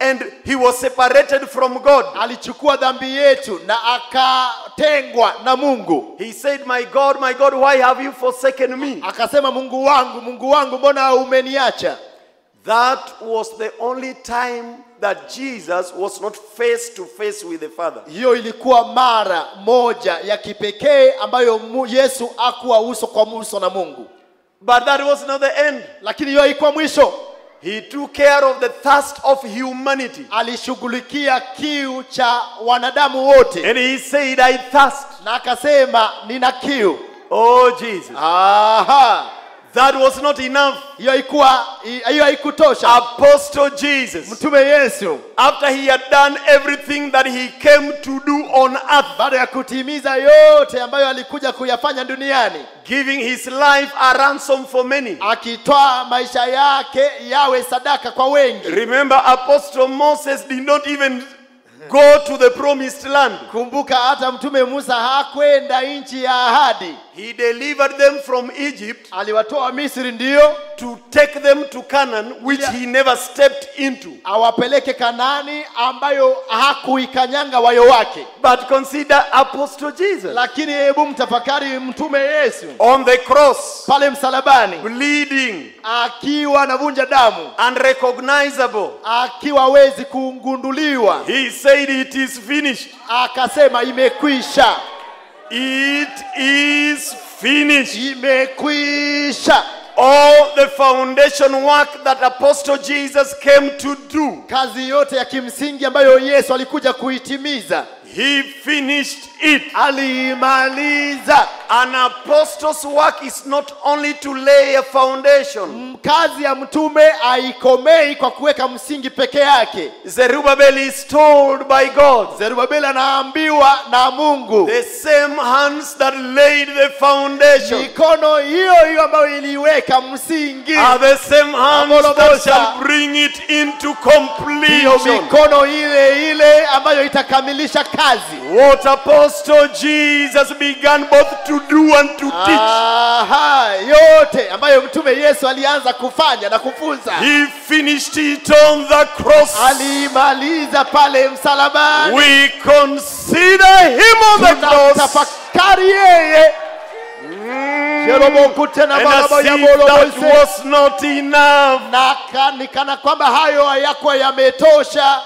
and he was separated from God. alichukua dhambi yetu na akatengwa na mungu He said, My God, my God, why have you forsaken me? akasema mungu wangu mungu wangu mbona umeniacha That was the only time that Jesus was not face to face with the Father. hiyo ilikuwa mara moja ya kipekee ambayo mu- yesu akuwa uso kwa uso na mungu But that was not the end. lakini hiyo haikuwa mwisho He took care of the thirst of humanity. alishughulikia kiu cha wanadamu wote And he said, I thirst. na akasema nina kiu Oh, Jesus. aha That was not enough. hiyo haikuwa hiyo haikutosha Apostle Jesus, mtume yesu after he had done everything that he came to do on earth, baada ya kutimiza yote ambayo alikuja kuyafanya duniani giving his life a ransom for many. akitoa maisha yake yawe sadaka kwa wengi Remember, Apostle Moses did not even go to the promised land. kumbuka hata mtume musa hakwenda nchi ya ahadi He delivered them from Egypt aliwatoa misri ndiyo to take them to Canaan, which Yeah. he never stepped into. awapeleke kanani ambayo hakuikanyanga wayo wake But consider Apostle Jesus lakini hebu mtafakari mtume yesu on the cross, pale msalabani bleeding, akiwa anavunja damu unrecognizable. akiwa hawezi kugunduliwa He said, It is finished. akasema imekwisha It is finished. imekwisha All the foundation work that Apostle Jesus came to do, kazi yote ya kimsingi ambayo yesu alikuja kuitimiza he finished it. aliimaliza An apostle's work is not only to lay a foundation. kazi ya mtume haikomei kwa kuweka msingi peke yake Zerubbabel is told by God, zerubabeli anaambiwa na mungu the same hands that laid the foundation mikono hiyo hiyo ambayo iliweka msingi are the same hands that Amolobosha. shall bring it into hiyo completion. mikono ile ile ambayo itakamilisha kazi What Apostle Jesus began both to do and to teach. Aha, yote ambayo mtume yesu alianza kufanya na kufunza He finished it on the cross. aliimaliza pale msalabani We consider him on the cross tunamtafakari yeye Jerobokute na and baraba as ya if Morobose. that was not enough. na ka- ni kana kwamba hayo hayakuwa yametosha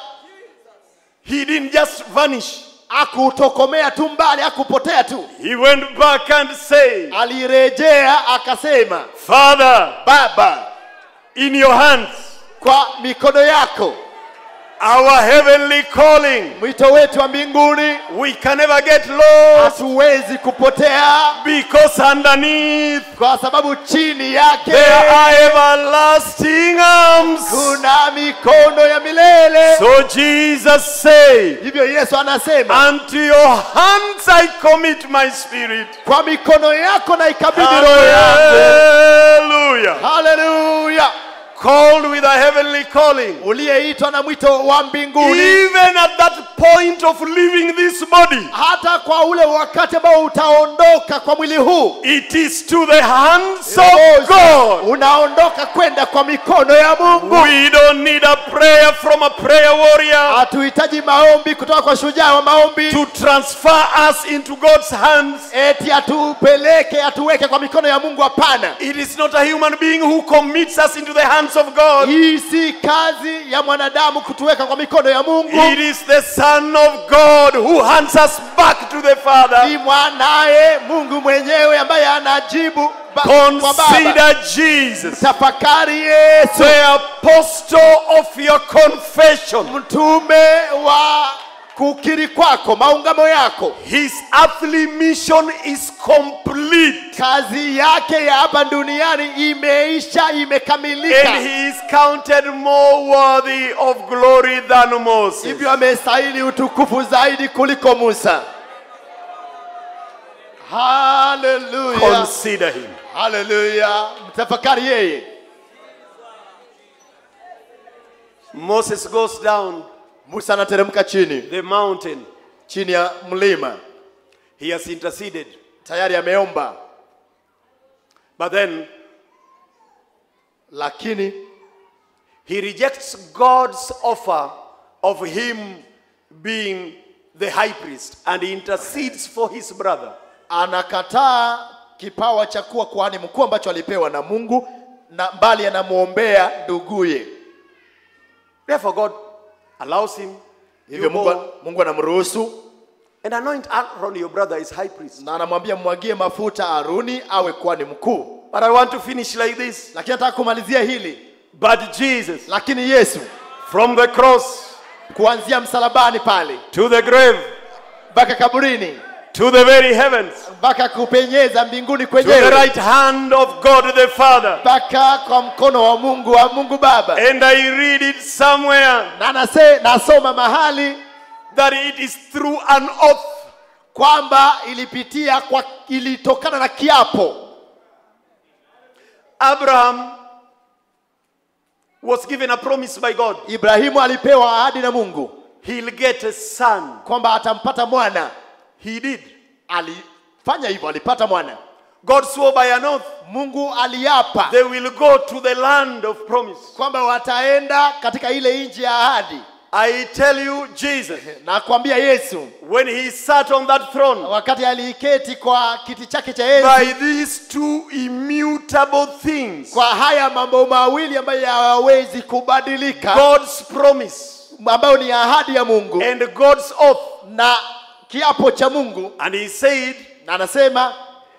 He didn't just vanish. akutokomea tu mbali akupotea tu He went back and said, alirejea akasema Father, baba in your hands, kwa mikono yako our heavenly calling, mwito wetu wa mbinguni we can never get lost hatuwezi kupotea because underneath kwa sababu chini yake there are everlasting arms. kuna mikono ya milele So Jesus said, hivyo yesu anasema Unto your hands I commit my spirit. kwa mikono yako na ikabidhi roho yangu Hallelujah. haleluya Called with a heavenly calling. uliyeitwa na mwito wa mbinguni Even at that point of leaving this body, hata kwa ule wakati ambao utaondoka kwa mwili huu it is to the hands of God. unaondoka kwenda kwa mikono ya mungu We don't need a prayer from a prayer warrior hatuhitaji maombi kutoka kwa shujaa wa maombi to transfer us into God's hands. eti atupeleke atuweke kwa mikono ya mungu hapana It is not a human being who commits us into the hands of God. hii si kazi ya mwanadamu kutuweka kwa mikono ya mungu It is the Son of God who hands us back to the Father. ni mwanaye mungu mwenyewe ambaye anajibu ba- kwa baba Consider Jesus, tafakari yesu the apostle of your confession. mtume wa kukiri kwako maungamo yako His earthly mission is complete. kazi yake ya hapa duniani imeisha imekamilika And he is counted more worthy of glory than Moses. hivyo amestahili utukufu zaidi kuliko musa haleluya Consider him. haleluya mtafakari yeye Moses goes down musa anateremka chini the mountain. chini ya mlima He has interceded. tayari ameomba But then lakini he rejects God's offer of him being the high priest and he intercedes for his brother. anakataa kipawa cha kuwa kuhani mkuu ambacho alipewa na mungu na mbali anamwombea nduguye Therefore, God allows him hivyo you mungu, go mungu anamruhusu and anoint Aaron, your brother, is high priest. na anamwambia mwagie mafuta haruni awe kuhani mkuu But I want to finish like this. lakini nataka kumalizia hili But Jesus, lakini yesu from the cross kuanzia msalabani pale to the grave mpaka kaburini to the very heavens mpaka kupenyeza mbinguni to the kwenyewe right hand of God the Father. mpaka kwa mkono wa mungu wa mungu baba And I read it somewhere na nase, nasoma mahali that it is through an oath kwamba ilipitia kwa ilitokana na kiapo Abraham was given a promise by God. ibrahimu alipewa ahadi na mungu He'll get a son. kwamba atampata mwana He did. alifanya hivyo alipata mwana God swore by an oath mungu aliapa they will go to the land of promise. kwamba wataenda katika ile nchi ya ahadi I tell you, Jesus, na kuambia yesu when he sat on that throne, wakati aliiketi kwa kiti chake cha by enzi these two immutable things, kwa haya mambo mawili ambayo hayawezi kubadilika God's promise ambayo ni ahadi ya mungu and God's oath. na kiapo cha mungu And he said, na anasema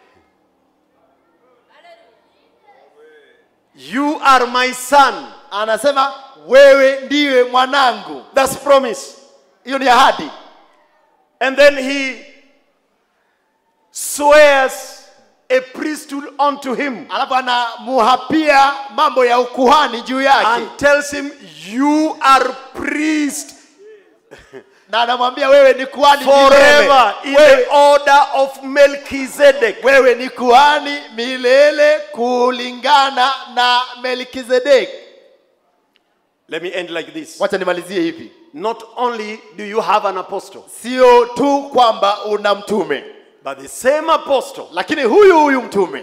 You are my son. anasema wewe ndiwe mwanangu That's promise. hiyo ni ahadi And then he swears a priesthood unto him alafu anamuhapia mambo ya ukuhani juu yake and tells him, You are priest na anamwambia wewe ni kuhani forever in milele. the order of Melchizedek. wewe ni kuhani milele kulingana na melkizedeki Let me end like this. wacha nimalizie hivi Not only do you have an apostle, sio tu kwamba una mtume but the same apostle lakini huyu huyu mtume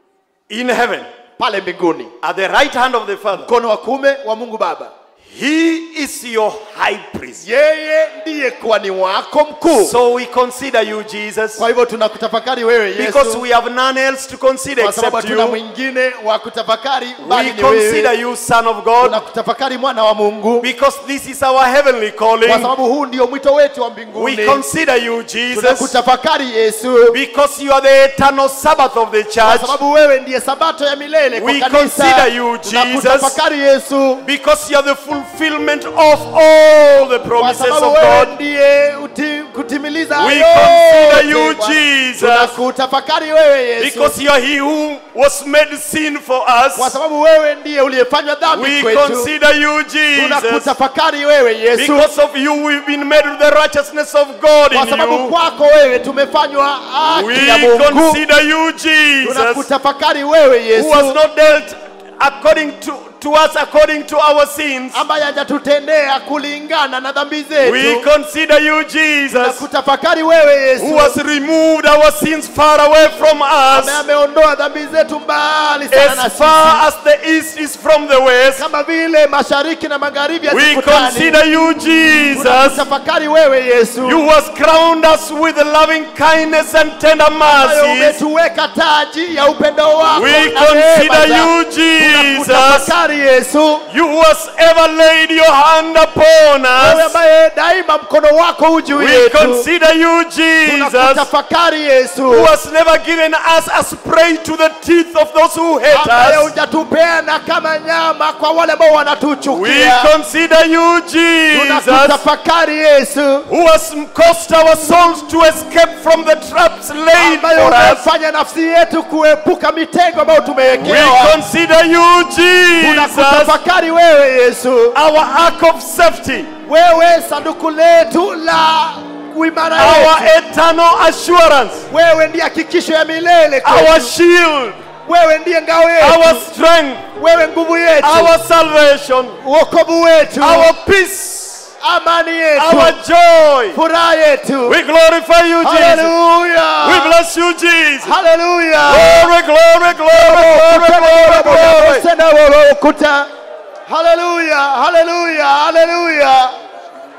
in heaven, pale mbinguni at the right hand of the Father, mkono wa kume wa mungu baba he is your high priest. yeye ndiye kuhani wako mkuu So we consider you, Jesus, kwa hivyo tunakutafakari wewe because yesu we have none else to consider kwa sababu except hatuna you. mwingine wa kutafakari bali We ni consider wewe you, Son of God, tunakutafakari mwana wa mungu because this is our heavenly kwa calling. sababu huu ndio mwito wetu wa We mbinguni consider you, Jesus, tunakutafakari yesu because you are the eternal Sabbath of the kwa church. sababu wewe ndiye sabato ya milele kwa We kanisa consider you, tunakutafakari yesu Because you are the fulfillment of all the kwa promises sababu of wewe God. ndiye uti, kutimiliza We yote, consider you, Bwana. Jesus. tunakutafakari wewe yesu Because you are he who was made sin for kwa us. sababu wewe ndiye uliyefanywa dhambi We kwetu consider you, Jesus. tunakutafakari wewe yesu Because of you, we've been made with the righteousness of God kwa in sababu you. kwako wewe tumefanywa haki We ya mungu consider you, Jesus, tunakutafakari wewe who has yesu not dealt according to, to us according to our sins. ambaye hajatutendea kulingana na dhambi We zetu consider you, Jesus, tunakutafakari wewe yesu who has removed our sins far away from us. Ame- ameondoa dhambi zetu mbali sana na As sisi far as the east is from the west, kama vile mashariki na magharibi we hazikutani consider you, Jesus, tunakutafakari wewe yesu you has crowned us with loving kindness and tender ambayo mercies. umetuweka taji ya upendo wako We na consider neema you, zako. Jesus, tunakutafakari yesu you has ever laid your hand upon wewe us. ambaye daima mkono wako huu juu We yetu consider you, Jesus, tunakutafakari who yesu has never given us as prey to the teeth of those who hate ambaye us. hujatupeana kama nyama kwa wale ambao We wanatuchukia consider you, Jesus, tunakutafakari yesu who has caused our souls to escape from the traps laid ambayo for us. umefanya nafsi yetu kuepuka mitego ambayo We tumewekewa consider you, Jesus, tunakutafakari wewe yesu our ark of safety, wewe sanduku letu la uimara our yetu eternal assurance, wewe ndiye hakikisho ya milele our kwetu. shield, wewe ndiye ngao our yetu strength, wewe nguvu yetu our salvation, uokovu wetu our peace, amani yetu our joy. furaha yetu We glorify you, Jesus. We haleluya bless you, Jesus. haleluya Glory, glory, glory, glory, glory, glory. ukuta haleluya haleluya haleluya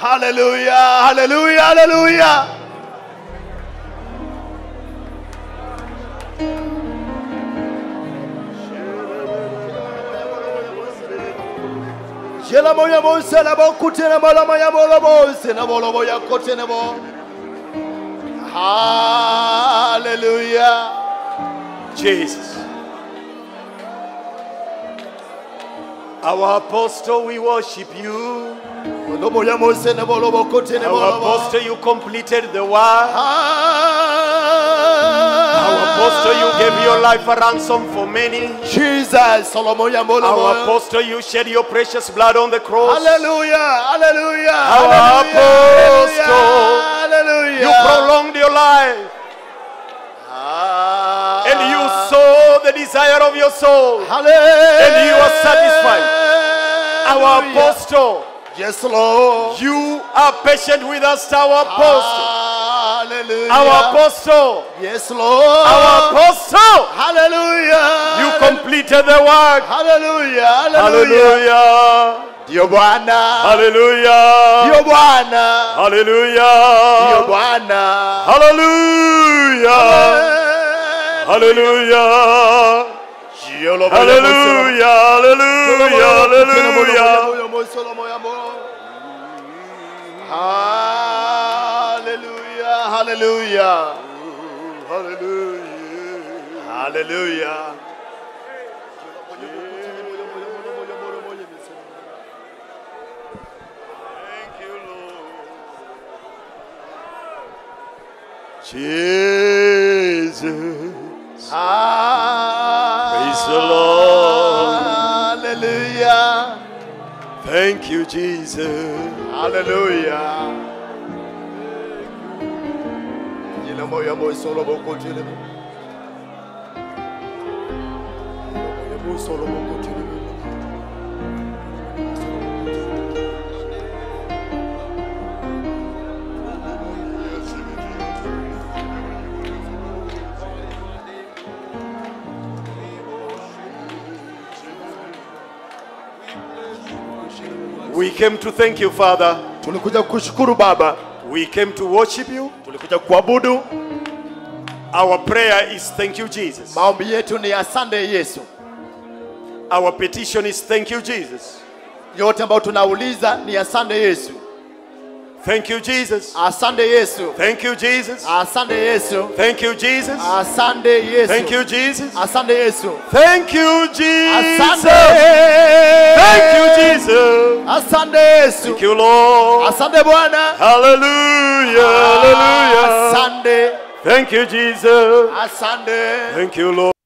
Hallelujah, hallelujah, hallelujah. Jela moya mose na bo kutene mola moya mola mose na mola moya kutene bo. Hallelujah. Jesus. Our apostle, we worship you. Mola moya mose na mola bo kutene Our mola bo. apostle, you completed the work. Our Our apostle, you gave your life a ransom for many. Jesus, Solomoya mola Our moya. apostle, you shed your precious blood on the cross. Hallelujah, hallelujah. Our hallelujah, apostle, Hallelujah. You prolonged your life Ah. and you saw the desire of your soul. Hallelujah. and you are satisfied. Our apostle, Yes, Lord. you are patient with us, our apostle. Hallelujah. Our apostle, Yes, Lord. our apostle, Hallelujah. you completed the work. Hallelujah. Hallelujah. Hallelujah. Ndio Bwana. Hallelujah. Ndio Bwana. Ndio Hallelujah. Bwana. Hallelujah. Hallelujah. Hallelujah. Hallelujah. Hallelujah. Hallelujah. Hallelujah. Hallelujah. Jesus. Praise the Lord. Hallelujah. Thank you, Jesus. Hallelujah. Jina moya moyo solo boko tele mo. Moya moyo solo boko tele mo. We came to thank you, Father. Tulikuja kushukuru Baba, We came to worship you. tulikuja kuabudu. Our prayer is thank you, Jesus. Maombi yetu ni asante Yesu. Our petition is thank you, Jesus. Yote ambayo tunauliza ni asante Yesu. Thank you, Jesus. Asante Yesu. Thank you, Jesus. Asante Yesu. Thank you, Jesus. Asante Yesu. Thank you, Jesus. Asante Yesu. Thank you, Jesus. Asante. Thank you, Jesus. Asante Yesu. Thank you, Lord. Asante Bwana. Hallelujah. Hallelujah. Asante. Thank you, Jesus. Asante. Thank you, Lord.